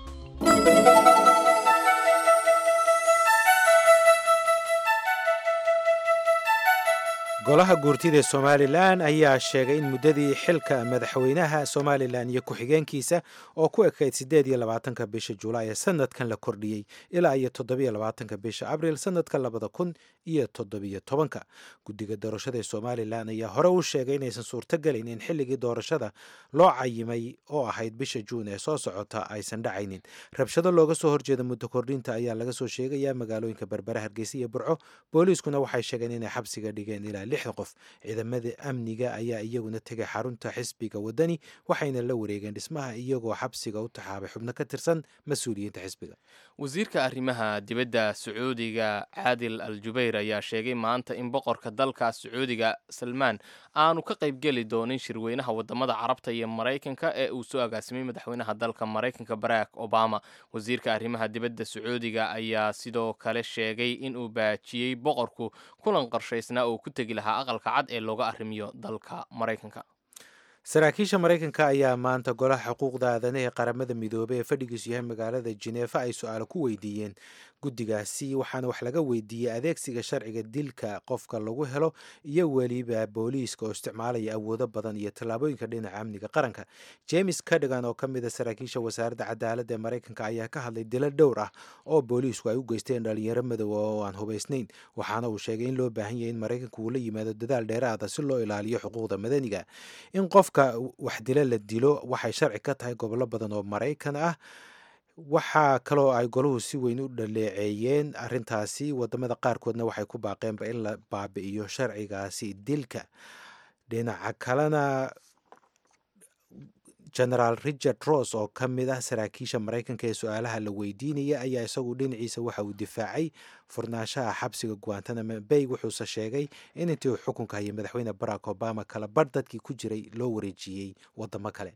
S1: golaha guurtida ee somalilan ayaa sheegay in muddadii xilka madaxweynaha somalilan iyo ku-xigeenkiisa oo ku ekayd siddeed iyo labaatanka bisha julaay ee sanadkan la kordhiyey ilaa iyo toddobiyo labaatanka bisha abriil sanadka labada kun iyo toddobiyo tobanka guddiga doorashada ee somalilan ayaa hore u sheegay inaysan suurtogelayn in xilligii doorashada loo cayimay oo ahayd bisha juun ee soo socota aysan dhacaynin rabshado looga soo horjeeda muddo kordhinta ayaa laga soo sheegayaa magaalooyinka berbera hargeysa iyo burco booliiskuna waxay sheegeen inay xabsiga dhigeen ilaa lixda qof ciidamada amniga ayaa iyaguna tegay xarunta xisbiga wadani waxayna la wareegeen dhismaha iyagoo xabsiga u taxaabay xubno ka tirsan mas-uuliyiinta xisbiga
S2: wasiirka arrimaha dibadda sacuudiga caadil al jubayr ayaa sheegay maanta in boqorka dalka sacuudiga salmaan aanu ka qaybgeli doonin shirweynaha wadamada carabta iyo maraykanka ee uu soo agaasimay madaxweynaha dalka maraykanka barack obama wasiirka arrimaha dibadda sacuudiga ayaa sidoo kale sheegay inuu baajiyey boqorku kulan qorshaysnaa oo ku tegi lahaa aqalka cad ee looga arrimiyo dalka maraykanka
S1: saraakiisha maraykanka ayaa maanta golaha xuquuqda aadanaha ee qaramada midoobey ee fadhigiisu yahay magaalada jineefa ay su-aalo ku weydiiyeen guddigaasi waxaana wax laga weydiiyey adeegsiga sharciga dilka qofka lagu helo iyo weliba booliiska oo isticmaalaya awoodo badan iyo tallaabooyinka dhinaca amniga qaranka james cadigan oo ka mid a saraakiisha wasaaradda cadaaladda ee maraykanka ayaa ka hadlay dilo dhowr ah oo booliisku ay u geysteen dhalinyaro madooba oo aan hubaysnayn waxaana uu sheegay in loo baahan yahay in maraykanku uu la yimaado dadaal dheeraada si loo ilaaliyo xuquuqda madaniga in qofka wax dilo la dilo waxay sharci ka tahay gobollo badan oo maraykan ah waxaa kaloo ay goluhu si weyn u dhaleeceeyeen arintaasi wadamada qaarkoodna waxay ku baaqeenba in la baabi'iyo sharcigaasi dilka dhinaca kalena genaraal richard ross oo ka mid ah saraakiisha maraykanka ee su-aalaha la weydiinaya ayaa isagu dhinaciisa waxa uu difaacay furnaanshaha xabsiga guantanamo bay wuxuuse sheegay in intii uu xukunka hayay madaxweyne barack obama kala bar dadkii ku jiray loo wareejiyey wadamo kale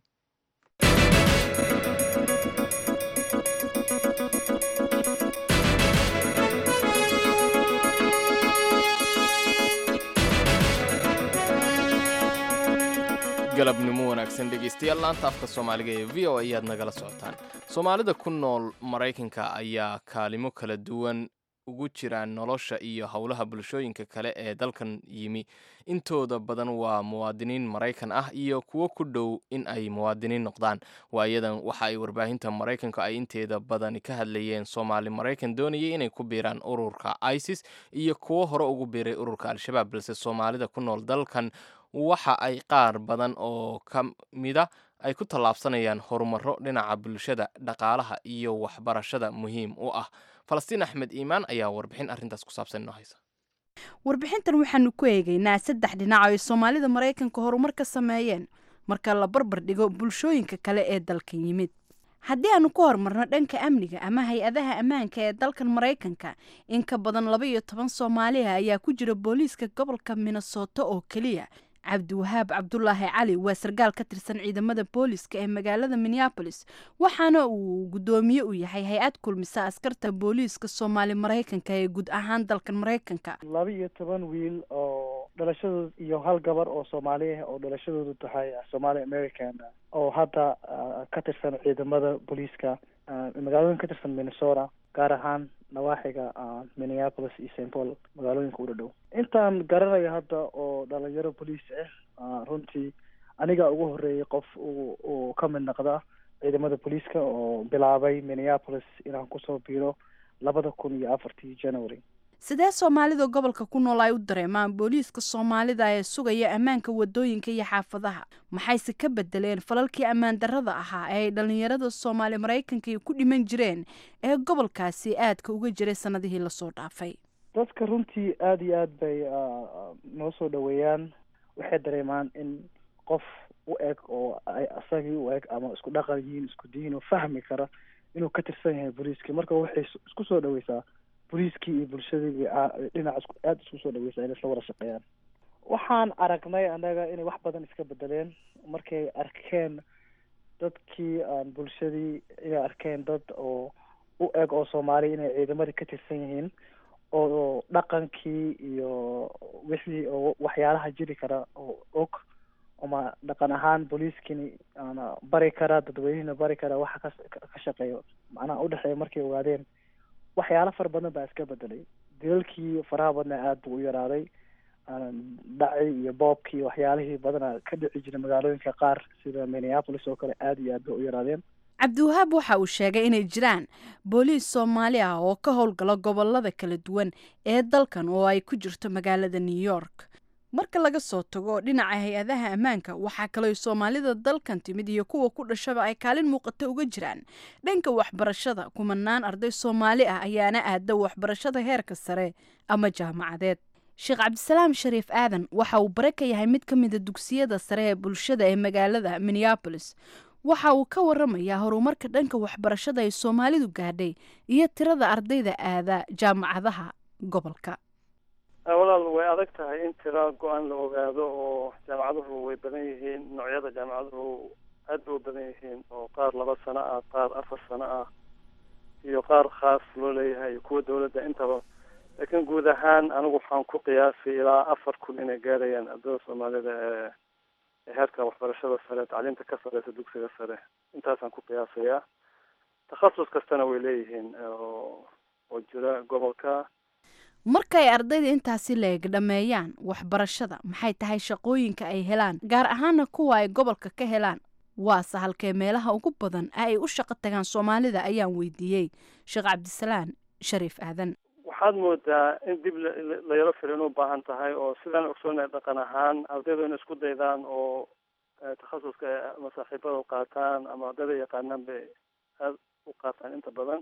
S2: galabnimo wanaagsan dhegaystayaal laanta afka soomaaliga ee v o ayaad nagala socotaan soomaalida ku nool maraykanka ayaa kaalimo kala duwan ugu jiraan nolosha iyo howlaha bulshooyinka kale ee dalkan yimi intooda badan waa muwaadiniin maraykan ah iyo kuwo ku dhow in ay muwaadiniin noqdaan waayadan waxa ay warbaahinta maraykanka ay inteeda badani ka hadlayeen soomaali maraykan doonayay inay ku biiraan ururka isis iyo kuwo hore ugu biiray ururka al-shabaab balse soomaalida ku nool dalkan waxa ay qaar badan oo ka mida ay ku tallaabsanayaan horumaro dhinaca bulshada dhaqaalaha iyo waxbarashada muhiim u ah falastiin axmed iimaan ayaa warbixin arrintaas ku saabsan inoo haysa
S16: warbixintan waxaanu ku eegaynaa saddex dhinac oo ay soomaalida maraykanka horumar ka sameeyeen marka la barbar dhigo bulshooyinka kale ee dalkan yimid haddii aanu ku horumarno dhanka amniga ama hay-adaha ammaanka ee dalkan maraykanka in ka badan laba iyo toban soomaaliha ayaa ku jira booliiska gobolka minnesota oo keliya cabdiwahaab cabdulaahi cali waa sarkaal ka tirsan ciidamada booliiska ee magaalada minneabolis waxaana uu guddoomiye u yahay hay-ad kulmisa askarta booliiska soomaali maraykanka ee guud ahaan dalkan maraykanka
S17: laba iyo toban wiil oo dhalashadooda iyo hal gabar oo soomaali ah oo dhalashadoodu tahay somaali american oo hadda ka tirsan ciidamada booliiska magaalooyin ka tirsan minnesota gaar ahaan nawaaxiga minneapolis iyo st paul magaalooyinka u dhadhow intaan garanayo hadda oo dhalinyaro boliis ah runtii aniga ugu horeeyay qof uu ka mid noqda ciidamada booliiska oo bilaabay minneapolis inaan kusoo biiro labada kun iyo afartii january
S16: sidee soomaalida gobolka ku nool ay u dareemaan booliiska soomaalida ee sugaya ammaanka wadooyinka iyo xaafadaha maxayse ka bedeleen falalkii ammaan darrada ahaa ee ay dhallinyarada soomaali maraykanka ku dhiman jireen ee gobolkaasi aadka uga jiray sanadihii lasoo dhaafay
S17: dadka runtii aada iyo aad bay noo soo dhaweeyaan waxay dareemaan in qof u eg oo ay asagii u eg ama isku dhaqan yihiin isku diin oo fahmi kara inuu ka tirsan yahay booliiska marka waxay isku soo dhaweysaa booliiskii iyo bulshadii dhinac aada isku soo dhaweysaa inay isla wada shaqeeyaan waxaan aragnay annaga inay wax badan iska bedeleen markay arkeen dadkii aan bulshadii inay arkeen dad oo u eg oo soomaaliya inay ciidamadii ka tirsan yihiin oo dhaqankii iyo wixii oo waxyaalaha jiri kara oo og ama dhaqan ahaan booliiskini ana bari kara dadweynihina bari kara waxa ka ka shaqeeyo macnaha udhexeeya markay ogaadeen waxyaalo fara badan baa iska bedelay dilalkii faraha badnaa aada buu u yaraaday dhaci iyo boobkii waxyaalihii badana ka dhici jiray magaalooyinka qaar sida minneapolis oo kale aada iyo aad bay u yaraadeen
S16: cabdiwahaab waxa uu sheegay inay jiraan booliis soomaali ah oo ka howlgala gobolada kala duwan ee dalkan oo ay ku jirto magaalada new york marka laga soo tago dhinaca hay-adaha ammaanka waxaa kaloo soomaalida dalkan timid iyo kuwa ku dhashaba ay kaalin muuqata uga jiraan dhanka waxbarashada kumanaan arday soomaali ah ayaana aada waxbarashada heerka sare ama jaamacadeed sheekh cabdisalaam shariif aadan waxa uu bare ka yahay mid ka mida dugsiyada sare ee bulshada ee magaalada minneabolis waxa uu ka waramayaa horumarka dhanka waxbarashada ay soomaalidu gaadhay iyo tirada ardayda aada jaamacadaha gobolka
S18: walaal way adag tahay in tira go-aan la ogaado oo jaamacaduhu way badan yihiin noocyada jaamacaduhu aad bay u badan yihiin oo qaar laba sano ah qaar afar sano ah iyo qaar khaas loo leeyahay iyo kuwa dawladda intaba laakiin guud ahaan anigu waxaan ku qiyaasay ilaa afar kun inay gaarayaan ardada soomaalida ee heerka waxbarashada sare tacliinta ka sareysa dugsiga sare intaasaan ku qiyaasayaa takhasus kastana way leeyihiin oo oo jira gobolka
S16: markay ardayda intaasi leeg dhammeeyaan waxbarashada maxay tahay shaqooyinka ay helaan gaar ahaana kuwa ay gobolka ka helaan waase halkee meelaha ugu badan ee ay u shaqo tagaan soomaalida ayaan weydiiyey sheekh cabdisalaan shariif aadan
S18: waxaad moodaa in dib la yaro firin u baahan tahay oo sidaan ogsoonay dhaqan ahaan ardaydu in isku daydaan oo takhasuska ama saaxiibada qaataan ama ardayda yaqaanaan bay aada u qaataan inta badan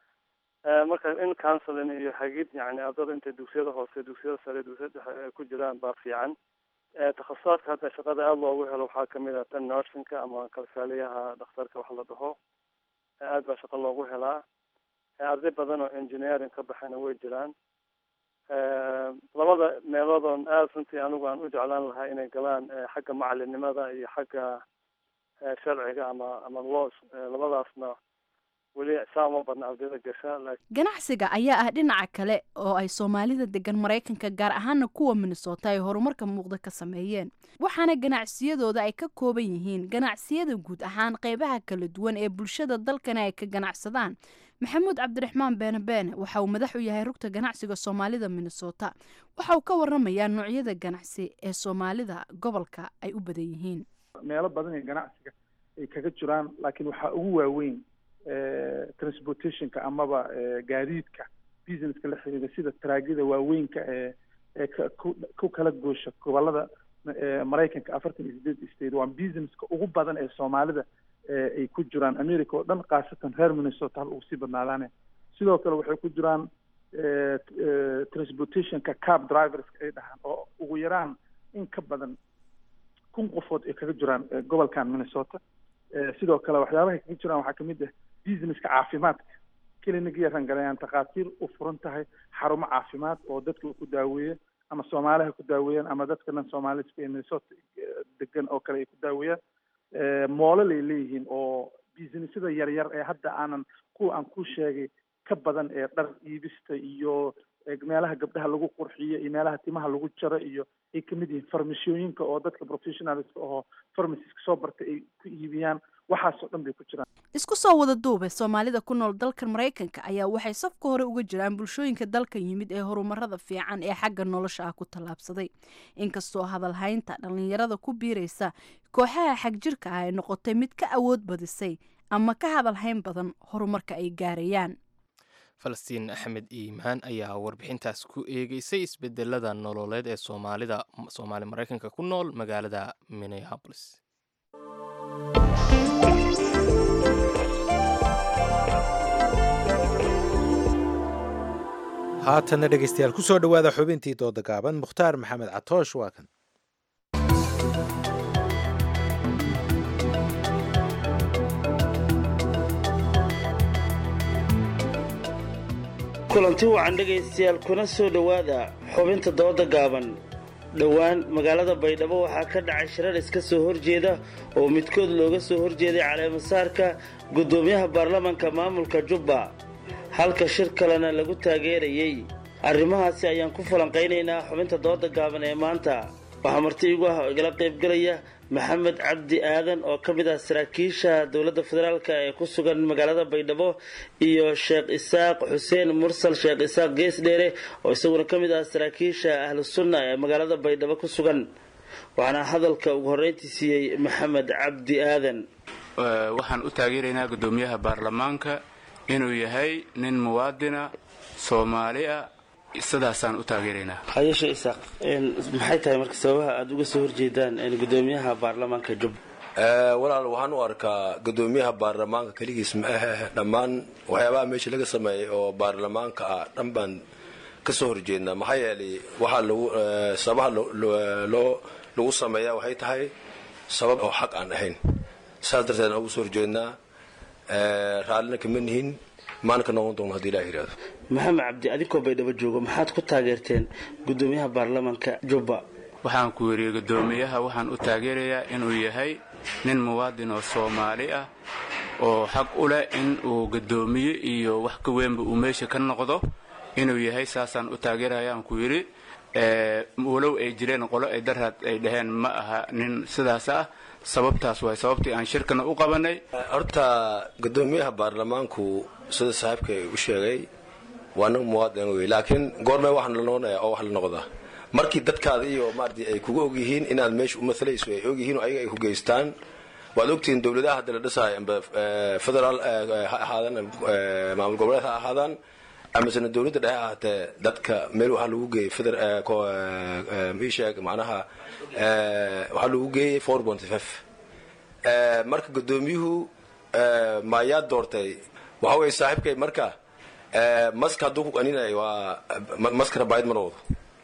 S18: marka in counseling iyo hagid yani ardada intay dugsiyada hoose dugsiyada sare dugsiyada dhexe ay ku jiraan baa fiican takhasusaadka hadda shaqada aada loogu helo waxaa kamid ah tan nursingka ama kalkaaliyaha dhakhtarka wax la dhaho aad baa shaqo loogu helaa arday badan oo engineering ka baxayna way jiraan labada meeloodon aada runtii anigu aan u jeclaan lahaa inay galaan xagga macalinimada iyo xagga sharciga ama ama laws labadaasna weli saa uma badna ardayda gasha
S16: ganacsiga ayaa ah dhinaca kale oo ay soomaalida degan maraykanka gaar ahaana kuwa minnesota ay horumarka muuqda ka sameeyeen waxaana ganacsiyadooda ay ka kooban yihiin ganacsiyada guud ahaan qeybaha kala duwan ee bulshada dalkana ay ka ganacsadaan maxamuud cabdiraxmaan beene beene waxa uu madax u yahay rugta ganacsiga soomaalida minnesota waxa uu ka waramayaa noocyada ganacsi ee soomaalida gobolka ay u badan yihiin
S19: meelo badan ee ganacsiga ay kaga jiraan laakiin waxaa ugu waaweyn transportationka amaba gaadiidka businesska la xiriira sida taraagida waaweynka ee ee ku kala goosha gobolada maraykanka afartan iyo sideed state waa businesska ugu badan ee soomaalida ay ku jiraan america oo dhan khaasatan reer minnesota hal ugu sii badnaadaane sidoo kale waxay ku jiraan transportationka cab driverska ay dhahaan oo ugu yaraan in ka badan kun qofood ay kaga jiraan gobolkan minnesota sidoo kale waxyaabahay kaga jiraan waxaa kamid ah businesska caafimaadka clinigiya rangalayaan takhaatiir u furan tahay xarumo caafimaad oo dadka ku daaweeya ama soomaaliha ku daaweeyaan ama dadka dhan soomaaliska ee minnesota degan oo kale ay ku daaweeyaan moolal ay leeyihiin oo businessyada yaryar ee hadda aanan kuwa aan ku sheegay ka badan ee dhar iibista iyo meelaha gabdhaha lagu qurxiyo iyo meelaha timaha lagu jaro iyo ay kamid yihiin farmashooyinka oo dadka professionalska oo pharmaciska soo bartay ay ku iibiyaan waxaasoo dhan bay ku jiraan
S16: isku soo wada duube soomaalida ku nool dalkan maraykanka ayaa waxay safka hore uga jiraan bulshooyinka dalkan yimid ee horumarada fiican ee xagga nolosha ah ku tallaabsaday inkastoo hadalhaynta dhallinyarada ku biiraysa kooxaha xagjirka ah ay noqotay mid ka awood badisay ama ka hadalhayn badan horumarka ay gaarayaan
S2: falastiin axmed iimaan ayaa warbixintaas ku eegeysay isbedelada nololeed ee soomaalida soomaali maraykanka ku nool magaalada minneapolis
S1: haatanna dhegaystayaal ku soo dhowaada xubintii dooda gaaban mukhtaar maxamed catoosh waa kan
S20: kulanti wacan dhegaystayaal kuna soo dhowaada xubinta dooda gaaban dhowaan magaalada baydhabo waxaa ka dhacay shirar iska soo horjeeda oo midkood looga soo horjeeday caleemasaarka guddoomiyaha baarlamanka maamulka jubba halka shir kalena lagu taageerayey arrimahaasi ayaan ku falanqaynaynaa xubinta dooda gaaban ee maanta waxaa marti igu ah oo igala qaybgalaya maxamed cabdi aadan oo ka mid ah saraakiisha dowladda federaalk ee ku sugan magaalada baydhabo iyo sheekh isaaq xuseen mursal sheekh isaaq geesdheere oo isaguna ka mid ah saraakiisha ahlu sunna ee magaalada baydhabo ku sugan waxaana hadalka ugu horreyntii siiyey maxamed cabdi aadan
S21: waxaan u taageeraynaa guddoomiyaha baarlamaanka inuu yahay nin muwaadina soomaali ah sidaasaan u taageeraynaa
S20: hayeshe isaaq maxay tahay marka sababaha aada uga soo horjeedaan gudoomiyaha baarlamaanka jubba
S22: walaal waxaan u arkaa gudoomiyaha baarlamaanka keligiis ma ahe dhammaan waxyaabaha meesha laga sameeyay oo baarlamaanka ah dhan baan ka soo horjeednaa maxaa yeelay waxaa lagu sababaha loo lagu sameeyaa waxay tahay sabab oo xaq aan ahayn saas darteed aan ugu soo horjeednaa raallina kama nihin maana ka noqon doono haddii ilaah yidhahdo
S20: maxamed cabdi adinkoo baydhabo joogo maxaad ku taageerteen gudoomiyaha baarlamaanka jubba
S21: waxaan ku yidhi guddoomiyaha waxaan u taageerayaa inuu yahay nin muwaadin oo soomaali ah oo xaq u leh in uu guddoomiye iyo wax ka weynba uu meesha ka noqdo inuu yahay saasaan u taageerayaan ku yidhi walow ay jireen qolo ay daraad ay dhaheen ma aha nin sidaas ah sababtaas waay sababtii aan shirkana u qabanay
S22: horta guddoomiyaha baarlamaanku sida saaxiibka u sheegay waa nin muwaadin wey laakiin goormee waxaan la noqonaya oo wax la noqdaa markii dadkaada iyo maarati ay kuga ogyihiin inaad meesha u maalayso ay ogyihiin oo ayaga ay ku geystaan waad ogtihiin dowladaha hadda la dhisahay amba federaal ha ahaadaan maamul goboleed ha ahaadaan amasena dowladda dhexe ahaatee dadka meel waxaa lagu geeyey feder miisheeg macnaha waxaa lagu geeyey four point five marka guddoomiyuhu maayaa doortay waxa weye saaxiibkay marka maska hadduu ku qaninay waa maskana baayid ma noqdo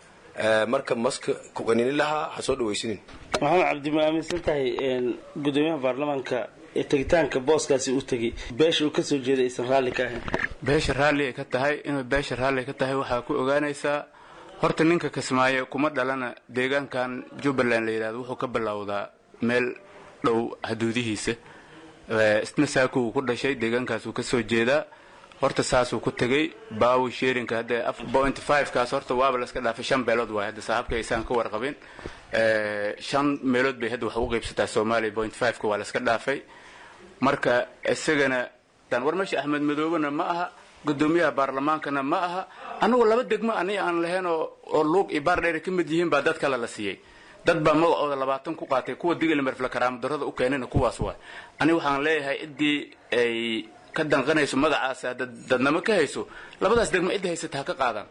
S22: marka maska ku qaninin lahaa ha soo dhawaysinin
S20: maxamed cabdi ma aaminsan tahay gudoomiyaha baarlamaanka ee tegitaanka booskaasi u tegay beesha uu ka soo jeeday aysan raalli ka ahayn
S21: beesha raalli ay ka tahay inuu beesha raalli ka tahay waxaa ku ogaanaysaa horta ninka kismaayo kuma dhalana deegaankan jubbaland la yidhahdo wuxuu ka bilowdaa meel dhow xuduudihiisa isna saakuu ku dhashay deegaankaasuu ka soo jeedaa horta saasuu ku tegey baawi sheerinka hadda point five kaas horta waaba la iska dhaafay shan beelood waay hadda saaxiibka aysaan ka warqabin shan meelood bay hadda wax ugu qaybsataa soomaaliya point five-ka waa la iska dhaafay marka isagana war meesha axmed madoobena ma aha gudoomiyaha baarlamaankana ma aha annagoo laba degmo ani aan lahayn oo luuq iyo baardheer ka mid yihiin baa dad kale la siiyey dad baa magacooda labaatan ku qaatay kuwa digilmerfle karaamadarrada u keenayna kuwaas waa ani waxaan leeyahay ciddii ay ka danqanayso magacaas dadnamo ka hayso labadaas degmo cidda haysata ha ka qaadaan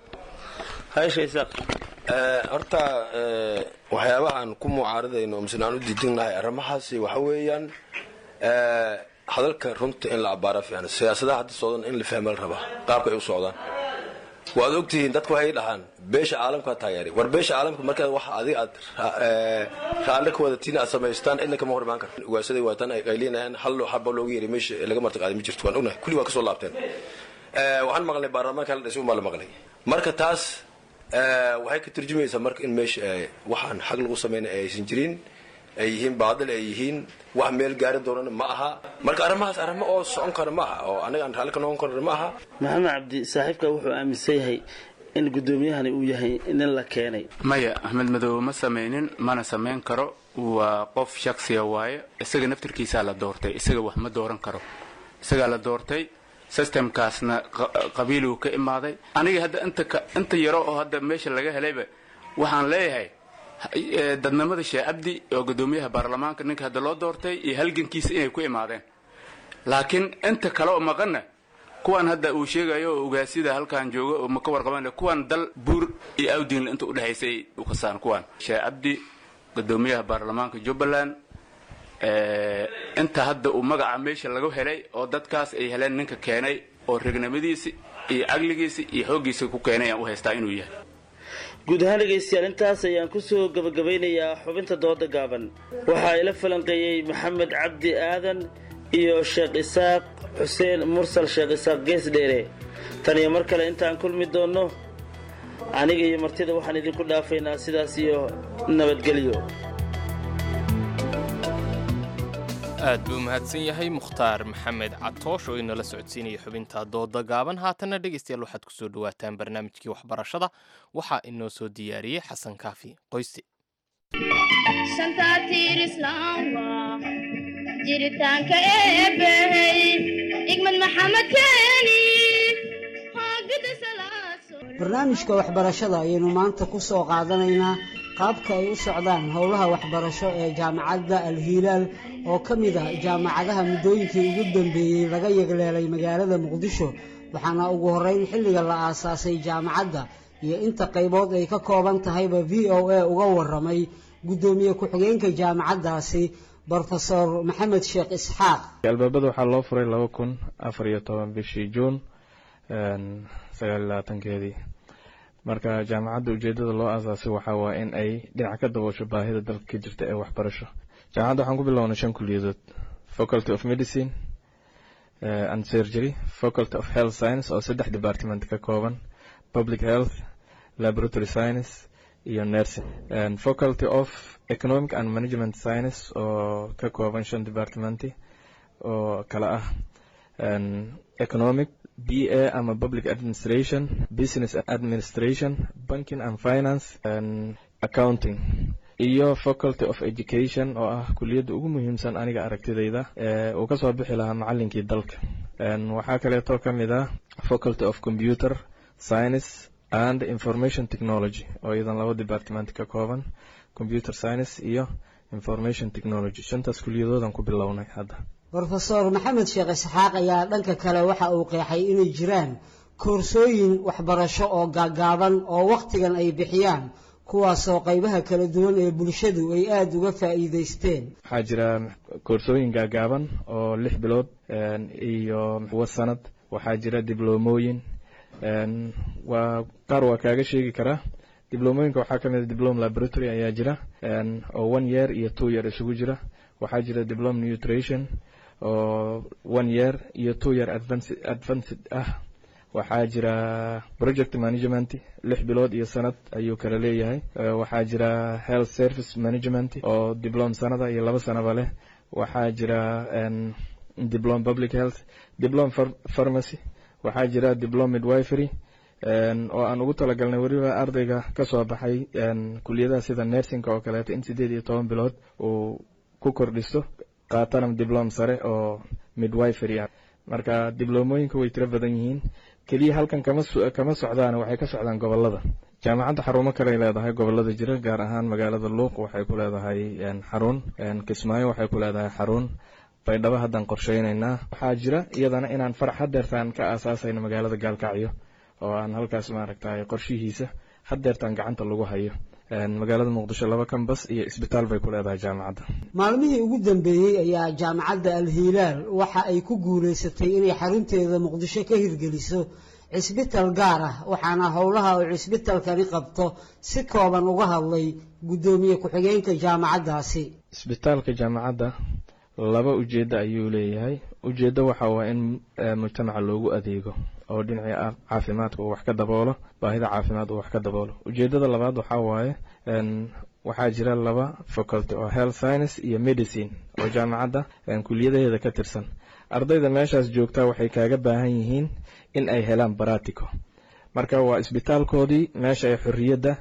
S22: horta waxyaabahaan ku mucaaradayno misle aan u diidinnahay arrimahaasi waxa weeyaan hadalka runta in la abbaara fiican siyaasadaha hadda socdan in la fahma la rabaa qaabka ay u socdaan waad ogtihiin dadku waxay dhahaan beesha caalamkaa taageeray war beesha caalamka markaad wax adiga aad raalle ka wadatiin aad samaystaan cidna kama hor imaan karta ugaadsaday waataan ay qaylinayaan hal haba loogu yeeray meesha laga martiqaaday ma jirto waan ognahay kulli waa kasoo laabteen waxaan maqlay baarlamaanka la dhisay umaa la maqlay marka taas waxay ka turjumaysaa marka in meesha waxaan xag lagu samayna aysan jirin ay yihiin baadil ay yihiin wax meel gaari doonana ma aha marka arrimahaas arrimo oo socon kara ma aha oo anaga aan raalli ka noqon karna ma aha
S20: maxamed cabdi saaxiibka wuxuu aaminsan yahay in gudoomiyahani uu yahay nin la keenay
S21: maya axmed madoobe ma samaynin mana samayn karo waa qof shaksiya waaye isaga naftirkiisaa la doortay isaga wax ma dooran karo isagaa la doortay systemkaasna qabiiluu ka imaaday aniga hadda inta yaro oo hadda meesha laga helayba waxaan leeyahay dadnimada sheekh cabdi oo gudoomiyaha baarlamaanka ninka hadda loo doortay iyo halgankiisa inay ku imaadeen laakiin inta kale oo maqanna kuwan hadda uu sheegayo oo ugaasida halkan jooga oo maka warqaban kuwan dal buur iyo awdiinle inta udhexaysay u kasaan kuwan sheekh cabdi gudoomiyaha baarlamaanka jubbaland inta hadda uu magaca meesha laga helay oo dadkaas ay heleen ninka keenay oo regnimadiisi iyo caqligiisi iyo xooggiisa ku keenay aan u haystaa inuu yahay
S20: guud ahaan dhegaystayaal intaas ayaan kusoo gabagabeynayaa xubinta dooda gaaban waxaa ila falanqeeyey maxamed cabdi aadan iyo sheekh isaaq xuseen mursal sheekh isaaq geesdheere tan iyo mar kale intaan kulmi doonno aniga iyo martida waxaan idinku dhaafaynaa sidaas iyo nabadgelyo
S2: aad buu mahadsan yahay mukhtaar maxamed catoosh oo inala socodsiinaya xubinta dooda gaaban haatanna dhegaystayaal waxaad ku soo dhowaataan barnaamijkii waxbarashada waxaa inoo soo diyaariyey xasan kaafi qoysti
S3: jiritaanka eebbahey igmad maxamed keeni
S5: barnaamijka waxbarashada ayaynu maanta ku soo qaadanaynaa qaabka ay u socdaan howlaha waxbarasho ee jaamacadda alhilaal oo ka mid ah jaamacadaha muddooyinkii ugu dambeeyey laga yegleelay magaalada muqdisho waxaana ugu horreyn xilliga la aasaasay jaamacadda iyo inta qaybood ay ka kooban tahayba v o a uga warramay guddoomiye ku-xigeenka jaamacaddaasi brofesor maxamed sheekh isxaaq
S23: albaabada waxaa loo furay laba kun afar iyo toban bishii juun sagaal iyo labaatankeedii marka jaamacadda ujeedada loo aasaasay waxaa waa in ay dhinac ka daboosho baahida dalka ka jirta ee waxbarasho jaamacadda waxaan ku bilownay shan kuliyadood faculty of medicine and surgery faculty of health science oo saddex department ka kooban public health laboratory science iyo nursing faculty of economic and management science oo ka kooban shan departmenti oo kala ah economic b a ama public administration business administration banking and finance and accounting iyo faculty of education oo ah kuliyadda ugu muhiimsan aniga aragtidayda uu ka soo bixi lahaa macalinkii dalka waxaa kaleeto ka mid ah faculty of computer science and information technology oo iyadan laba department ka kooban computer science iyo information technology shantaas kuliyadoodan ku bilownay hadda
S5: brofesor maxamed sheekh isxaaq ayaa dhanka kale waxa uu qeexay inay jiraan koorsooyin waxbarasho oo gaagaaban oo wakhtigan ay bixiyaan kuwaasoo qaybaha kala duwan ee bulshadu ay aada uga faa'iidaysteen
S23: waxaa jira koorsooyin gaagaaban oo lix bilood iyo kuwa sanad waxaa jira dibloomooyin waa qaar waa kaaga sheegi karaa diblomooyinka waxaa ka mid a diplom laboratory ayaa jira oo one year iyo two year isugu jira waxaa jira diplom nutrition oo one year iyo two year advanced advanced ah waxaa jira project management lix bilood iyo sanad ayuu kala leeyahay waxaa jira health service management oo diplom sanada iyo laba sanaba leh waxaa jira diplom public health diplom pharmacy waxaa jira diplom midwifery oo aan ugu talagalnay weliba ardayga ka soo baxay kuliyadaha sida nersinka oo kaleeto in sideed iyo toban bilood uu ku kordhisto qaatana diplom sare oo midwifery ah marka diblomooyinka way tiro badan yihiin keliya halkan kama kama socdaan waxay ka socdaan gobolada jaamacadda xarumo kaley leedahay gobolada jira gaar ahaan magaalada luuq waxay ku leedahay xarun kismaayo waxay ku leedahay xarun baydhabo haddaan qorsheynaynaa waxaa jira iyadana inaan farax hadeertaan ka aasaasayno magaalada gaalkacyo oo aan halkaas maaragtay qorshihiisa hadeertaan gacanta lagu hayo magaalada muqdisho laba kambas iyo isbitaal bay ku leedahay jaamacadda
S5: maalmihii ugu dambeeyey ayaa jaamacadda alhilaal waxa ay ku guulaysatay inay xarunteeda muqdisho ka hirgeliso cisbital gaar ah waxaana howlaha uu cisbitalkani qabto si kooban uga hadlay guddoomiye ku-xigeenka jaamacaddaasi
S23: isbitaalka jaamacadda laba ujeeddo ayuu leeyahay ujeeddo waxa waa in mujtamaca loogu adeego oo dhinacii caafimaadka uu wax ka daboolo baahida caafimaad uu wax ka daboolo ujeeddada labaad waxaa waaye waxaa jira laba faculty oo health science iyo medicine oo jaamacadda kuliyadaheeda ka tirsan ardayda meeshaas joogtaa waxay kaaga baahan yihiin in ay helaan baratico marka waa isbitaalkoodii meesha ay xorriyadda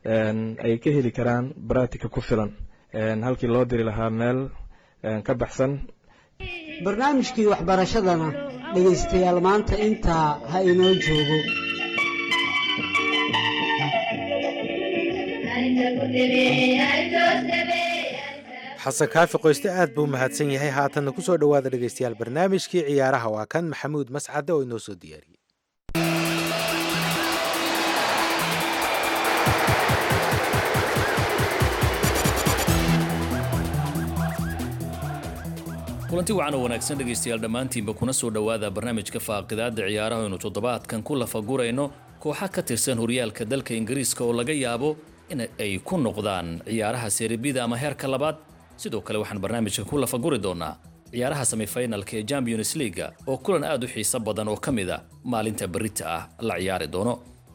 S23: ay ka heli karaan baratica ku filan halkii loo diri lahaa meel ka baxsan
S5: barnaamijkii waxbarashadana dhegaystayaal maanta intaa ha inoo joogo
S1: xasan kaafi qoyste aad buu mahadsan yahay haatanna ku soo dhowaada dhegaystayaal barnaamijkii ciyaaraha waa kan maxamuud mascade oo inoo soo diyaariyey
S24: kulanti wacan oo wanaagsan dhegaystayaal dhammaantiinba kuna soo dhowaada barnaamijka faaqidaada ciyaaraha aynu toddobaadkan ku lafagurayno kooxa ka tirsan horyaalka dalka ingiriiska oo laga yaabo in ay ku noqdaan ciyaaraha seeribida ama heerka labaad sidoo kale waxaan barnaamijka ku lafaguri doonaa ciyaaraha semifinalka ee champions leaga oo kulan aad u xiiso badan oo ka mid a maalinta berita ah la ciyaari doono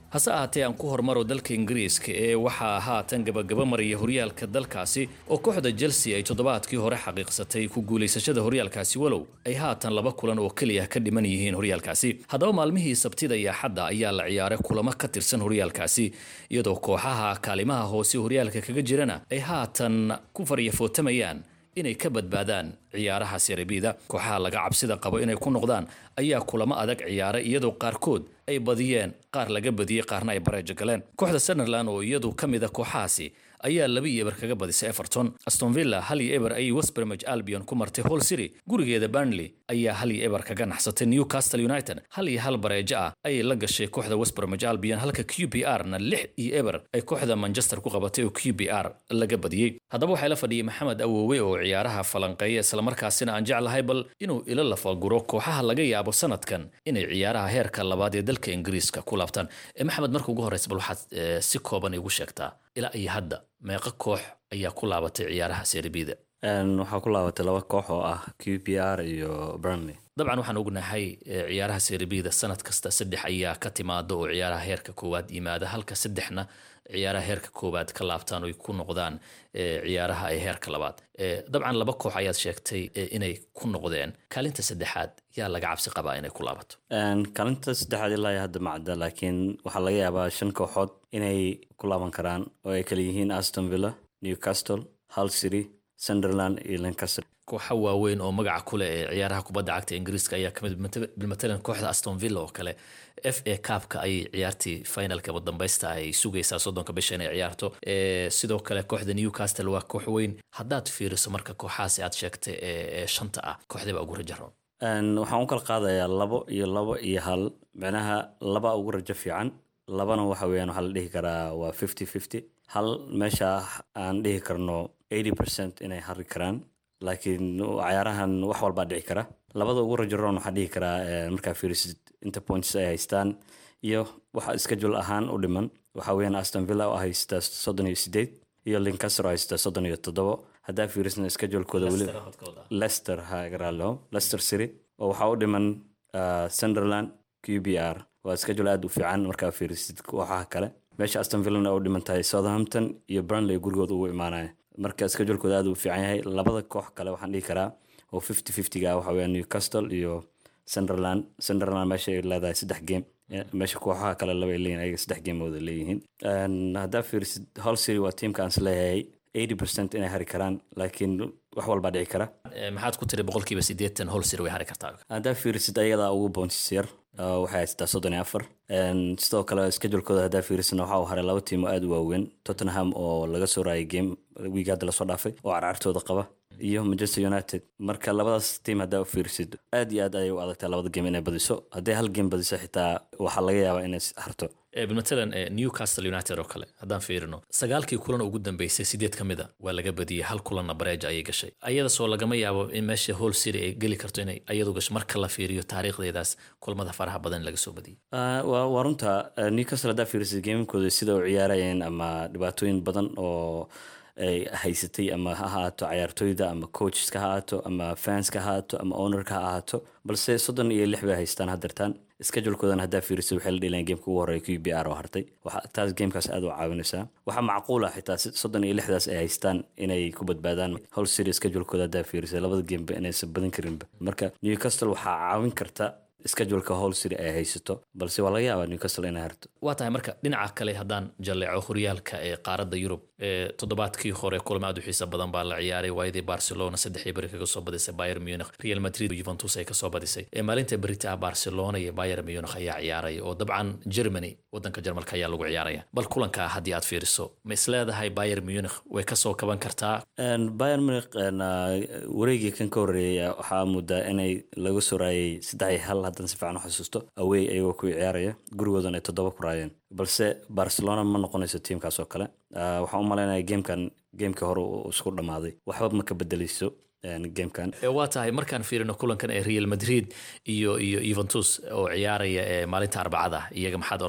S24: hase ahaatee aan ku hormaro dalka ingiriiska ee waxaa haatan gabagaba maraya horyaalka dalkaasi oo kooxda chelsea ay toddobaadkii hore xaqiiqsatay ku guulaysashada horyaalkaasi walow ay haatan laba kulan oo keliya ka dhiman yihiin horyaalkaasi haddaba maalmihii sabtida iyo axadda ayaa la ciyaaray kulamo ka tirsan horyaalkaasi iyadoo kooxaha kaalimaha hoose horyaalka kaga jirana ay haatan ku faryafootamayaan inay ka badbaadaan ciyaaraha serebida kooxaha laga cabsida qabo inay ku noqdaan ayaa kulamo adag ciyaaray iyadoo qaarkood ay badiyeen qaar laga badiyey qaarna ay bareejo galeen kooxda sunderland oo iyadu ka mid a kooxahaasi ayaa laba iyo eber kaga badisay everton aston villa hal iyo eber ayay westbromage albion ku martay hall city gurigeeda burnley ayaa hal iyo eber kaga naxsatay newcastle united hal iyo hal bareejo ah ayay la gashay kooxda westbromage albion halka q b r na lix iyo eber ay kooxda manchester ku qabatay oo q b r laga badiyey haddaba waxaa la fadhiyey maxamed awoowe oo ciyaaraha falanqeeya islamarkaasina aan jeclahay bal inuu ila lafaguro kooxaha laga yaabo sanadkan inay ciyaaraha heerka labaad ee dalka ingiriiska ku laabtaan maxamed marka ugu horeysa bal waxaad si kooban igu sheegtaa ilaa iyo hadda meeqa koox ayaa ku laabatay ciyaaraha serbida
S4: waxaa ku laabatay laba koox oo ah q b r iyo burnley
S24: dabcan waxaan ognahay ciyaaraha serbida sanad kasta saddex ayaa ka timaada oo ciyaaraha heerka koowaad yimaada halka saddexna ciyaaraha heerka koowaad ka laabtaan oy ku noqdaan ciyaaraha ee heerka labaad dabcan laba koox ayaad sheegtay inay ku noqdeen kaalinta saddexaad yaa laga cabsi qabaa inay ku laabato
S4: kaalinta saddexaad ilaa hadda macda laakiin waxaa laga yaabaa shan kooxood inay ku laaban karaan oo ay kala yihiin aston villa newcastle hull city sunderland iyo lancaster
S24: kooxa waaweyn oo magaca kuleh ee ciyaaraha kubadda cagta ingiriiska ayaa kamid bilmatalan kooxda aston villa oo kale f a cabka ayay ciyaartii finalka dambaysta ay sugaysaa soddonka bisha inay ciyaarto sidoo kale kooxda newcastle waa koox weyn haddaad fiiriso marka kooxahaasi aad sheegtay ee shanta ah kooxdaba ugu rajaroon
S4: waxaan u kala qaadayaa labo iyo labo iyo hal micnaha laba ugu rajo fiican labana waxa weeyaan waxaa la dhihi karaa waa fifty fifty hal meesha aan dhihi karno eighty percent inay hari karaan laakiin cayaarahan wax walbaa dhici kara labada ugu rajaroon waxaa dhihi karaa markaa fiirisid inta points ay haystaan iyo waxa schedule ahaan u dhiman waxa weeyaan aston villa oo haysta soddon iyo sideed iyo lincaster oo haysta soddon iyo toddobo haddaa fiirisna schedulekooda weli lester hagaralo lester city oo waxaa u dhiman sunderland q b r waa schedule aad u fiican markaa fiirisid kooxaha kale meesha aston villana u dhiman tahay southampton iyo burnley gurigooda ugu imaanaya marka schedulekooda aad u fiican yahay labada koox kale waxaan dhihi karaa oo fifty fiftyga waxa weeyaan newcastle iyo sunderland sunderland meesha ay leedahay saddex game meesha kooxaha kale laba ay leeyihin ayaga saddex gamooda leeyihiin haddaa fiirisid hall city waa tiimka aan isleeyahay eighty percent inay hari karaan laakiin wax walbaa dhici kara
S24: maxaad ku tiri boqolkiiba siddeetan hol sir way hari kartaa
S4: haddaa fiirisid ayadaa ugu boonsis yar waxay haystaa soddon iyo afar sidoo kale schedulekooda haddaa fiirisna waxa uu haray laba tiim oo aad u waaweyn tottenham oo laga soo raayay game wiig hadda lasoo dhaafay oo carcartooda qaba iyo manchester united marka labadaas tiim haddaa u fiirisid aad iyo aad ayay u adagtaa labada game inay badiso hadday hal game badiso xitaa waxaa laga yaabaa inay harto
S24: matalan newcastle united oo kale haddaan fiirino sagaalkii kulan ugu dambeysay sideed ka mid a waa laga badiyey hal kulanna bareeja ayay gashay ayadasoo lagama yaabo in meesha hall city ay geli karto inay ayadu gasho marka la fiiriyo taariikhdeedaas kulamada faraha badan laga soo badiyey
S4: waa runta newcastle haddaa fiirisid gamekooda sida u ciyaarayeen ama dhibaatooyin badan oo ay haysatay ama ha ahaato cayaartooyda ama coachska ha ahaato ama fanska ha ahaato ama ownerka ha ahaato balse soddon iyo lix bay haystaan hadeertaan schedulekoodan haddaa fiirisid waxay la dhilayaan gameka ugu horreeya q b r oo hartay taas gamekaas aad u caawinaysaa waxaa macquula xitaa soddon iyo lixdaas ay haystaan inay ku badbaadaan hol city schedulekooda haddaa fiirisid labada gameba inaysan badan karinba marka newcastle waxaa caawin karta scheduleka hol city ay haysato balse waa laga yaabaa newcastle inay harto
S24: waa tahay marka dhinaca kale haddaan jalleeco horyaalka ee qaaradda yurub toddobaadkii hore kulamo aad u xiisa badan baa la ciyaaray waayadii barcelona saddexii beri kaga soo badisay bayer munich real madrid juventus ay kasoo badisay maalinta berita ah barcelona iyo bayer munich ayaa ciyaaraya oo dabcan germany wadanka jarmalka ayaa lagu ciyaaraya bal kulankaa haddii aad fiiriso ma isleedahay bayer munich way kasoo kaban kartaa
S4: bayer munich wareegii kan ka horreeyay waxaa moodaa inay laga soo raayay saddex iyo hal haddaan si fiican u xasuusto awey ayagoo ku ciyaaraya gurigoodan ay toddoba ku raayeen balse barcelona ma noqonayso tiimkaas oo kale waxaan u malaynaya gamekan gamekii hore uu isku dhammaaday waxba ma ka bedeleyso gamekan
S24: waa tahay markaan fiirino kulankan ee real madrid iyo iyo juventus oo ciyaaraya ee maalinta arbacada iyaga maxaad odhanaysaa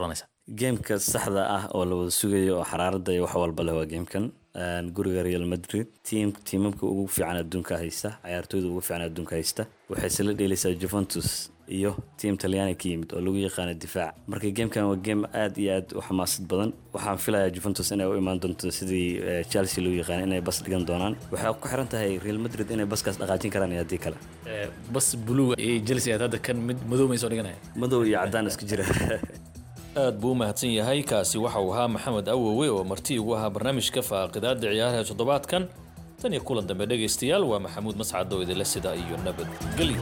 S4: geemka saxda ah oo la wada sugayo oo xaraaradda iyo wax walba leh waa geemkan Een, guriga real madrid tiim tiimamka ugu fiican adduunka haysta ciyaartooyda ugu fiican adduunka haysta waxay isla dheelaysaa juventus iyo tiim talyaani ka yimid oo lagu yaqaano difaac marka geemkan waa geem aad iyo aad u xamaasad badan waxaan filayaa juventus inay u imaan doonto sidii eh, chelsea loo yaqaan inay bas dhigan doonaan waxay ku xiran tahay real madrid inay baskaas dhaqaajin karaan iyo haddii kale
S24: Eh, bas buluuga iyo chelsea aad hadda kan mid madow may soo dhiganaya
S4: madow iyo caddaan isku jira
S24: aad buu u mahadsan yahay kaasi waxa uu ahaa maxamed awowe oo marti ugu ahaa barnaamijka faaqidaada ciyaaraha toddobaadkan tan iyo kulan dambe dhegaystayaal waa maxamuud mascad oo idinle sida iyo nabadgelyo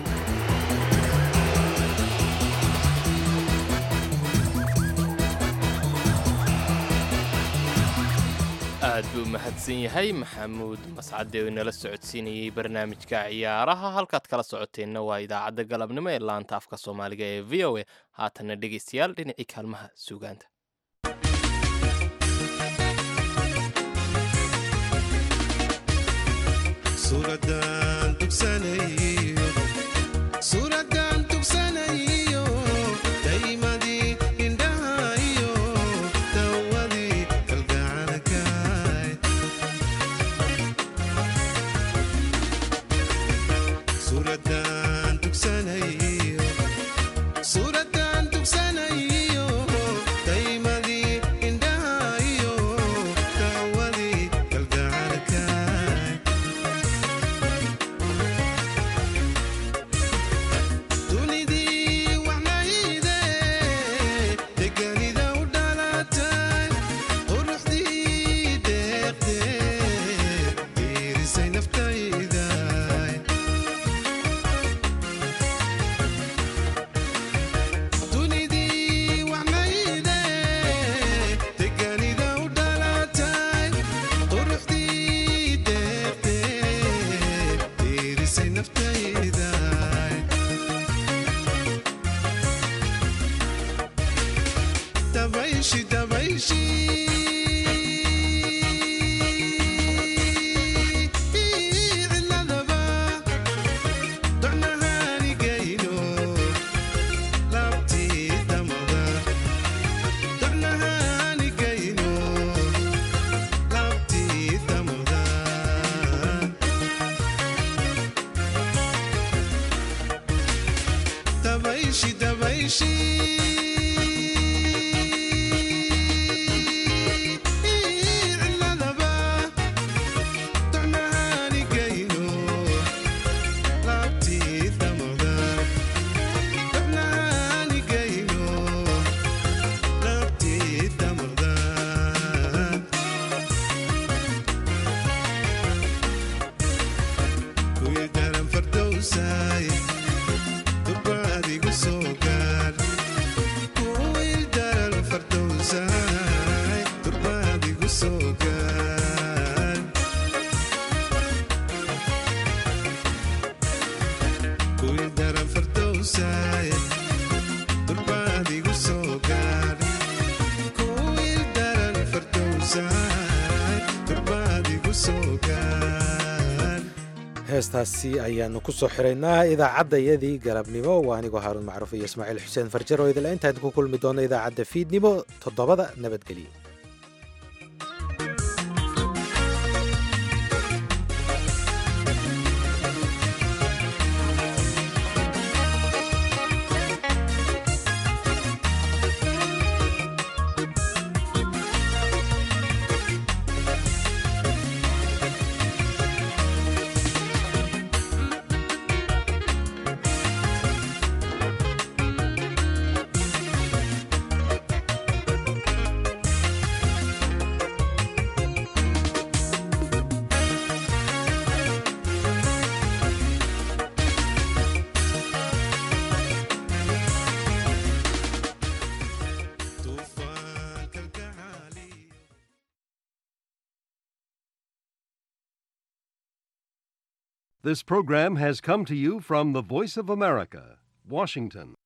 S2: aad buu mahadsan yahay maxamuud mascade oo inala socodsiinayey barnaamijka ciyaaraha halkaad kala socoteenna waa idaacadda galabnimo ee laanta afka soomaaliga ee v o a haatanna dhegaystayaal dhinacii kaalmaha suugaanta
S6: suuraddaan tugsanayo suuraddaan tugsanayo daymadii indhahayo dawadii kalgacalkaay suuraddaan tugsanayo suuraddaan tugsanayo daymadii indhahayo dawadii kalgacalkaay dunidii waxnayde deganida u dhalatay quruxdii deeqde diirisay naftayda dunidii waxnayde deganida u dhalatay quruxdii deeqde diirisay naftayda dabayshi dabayshi ciladaba docnahaanigayno laabtii damada docnahaanigayno laabtii damada dabayshi dabayshi ciladaba docnahaanigayno laabtii damada docnahaanigayno laabtii damada kuwii daran fardowsaay durbaadigu soo gaar kuwii daran fardowsaay durbaadigu soo gaar kuwii daran fardowsaay durbaadigu soo gaar kuwii daran fardowsaay durbaadigu soo gaar
S1: heestaasi ayaanu ku soo xiraynaa idaacaddayadii galabnimo waa anigoo haaruun macruuf iyo ismaaciil xuseen farjar oo idila intaan ku kulmi doono idaacadda fiidnimo toddobada nabadgelyo
S7: This program has come to you from the Voice of America, Washington.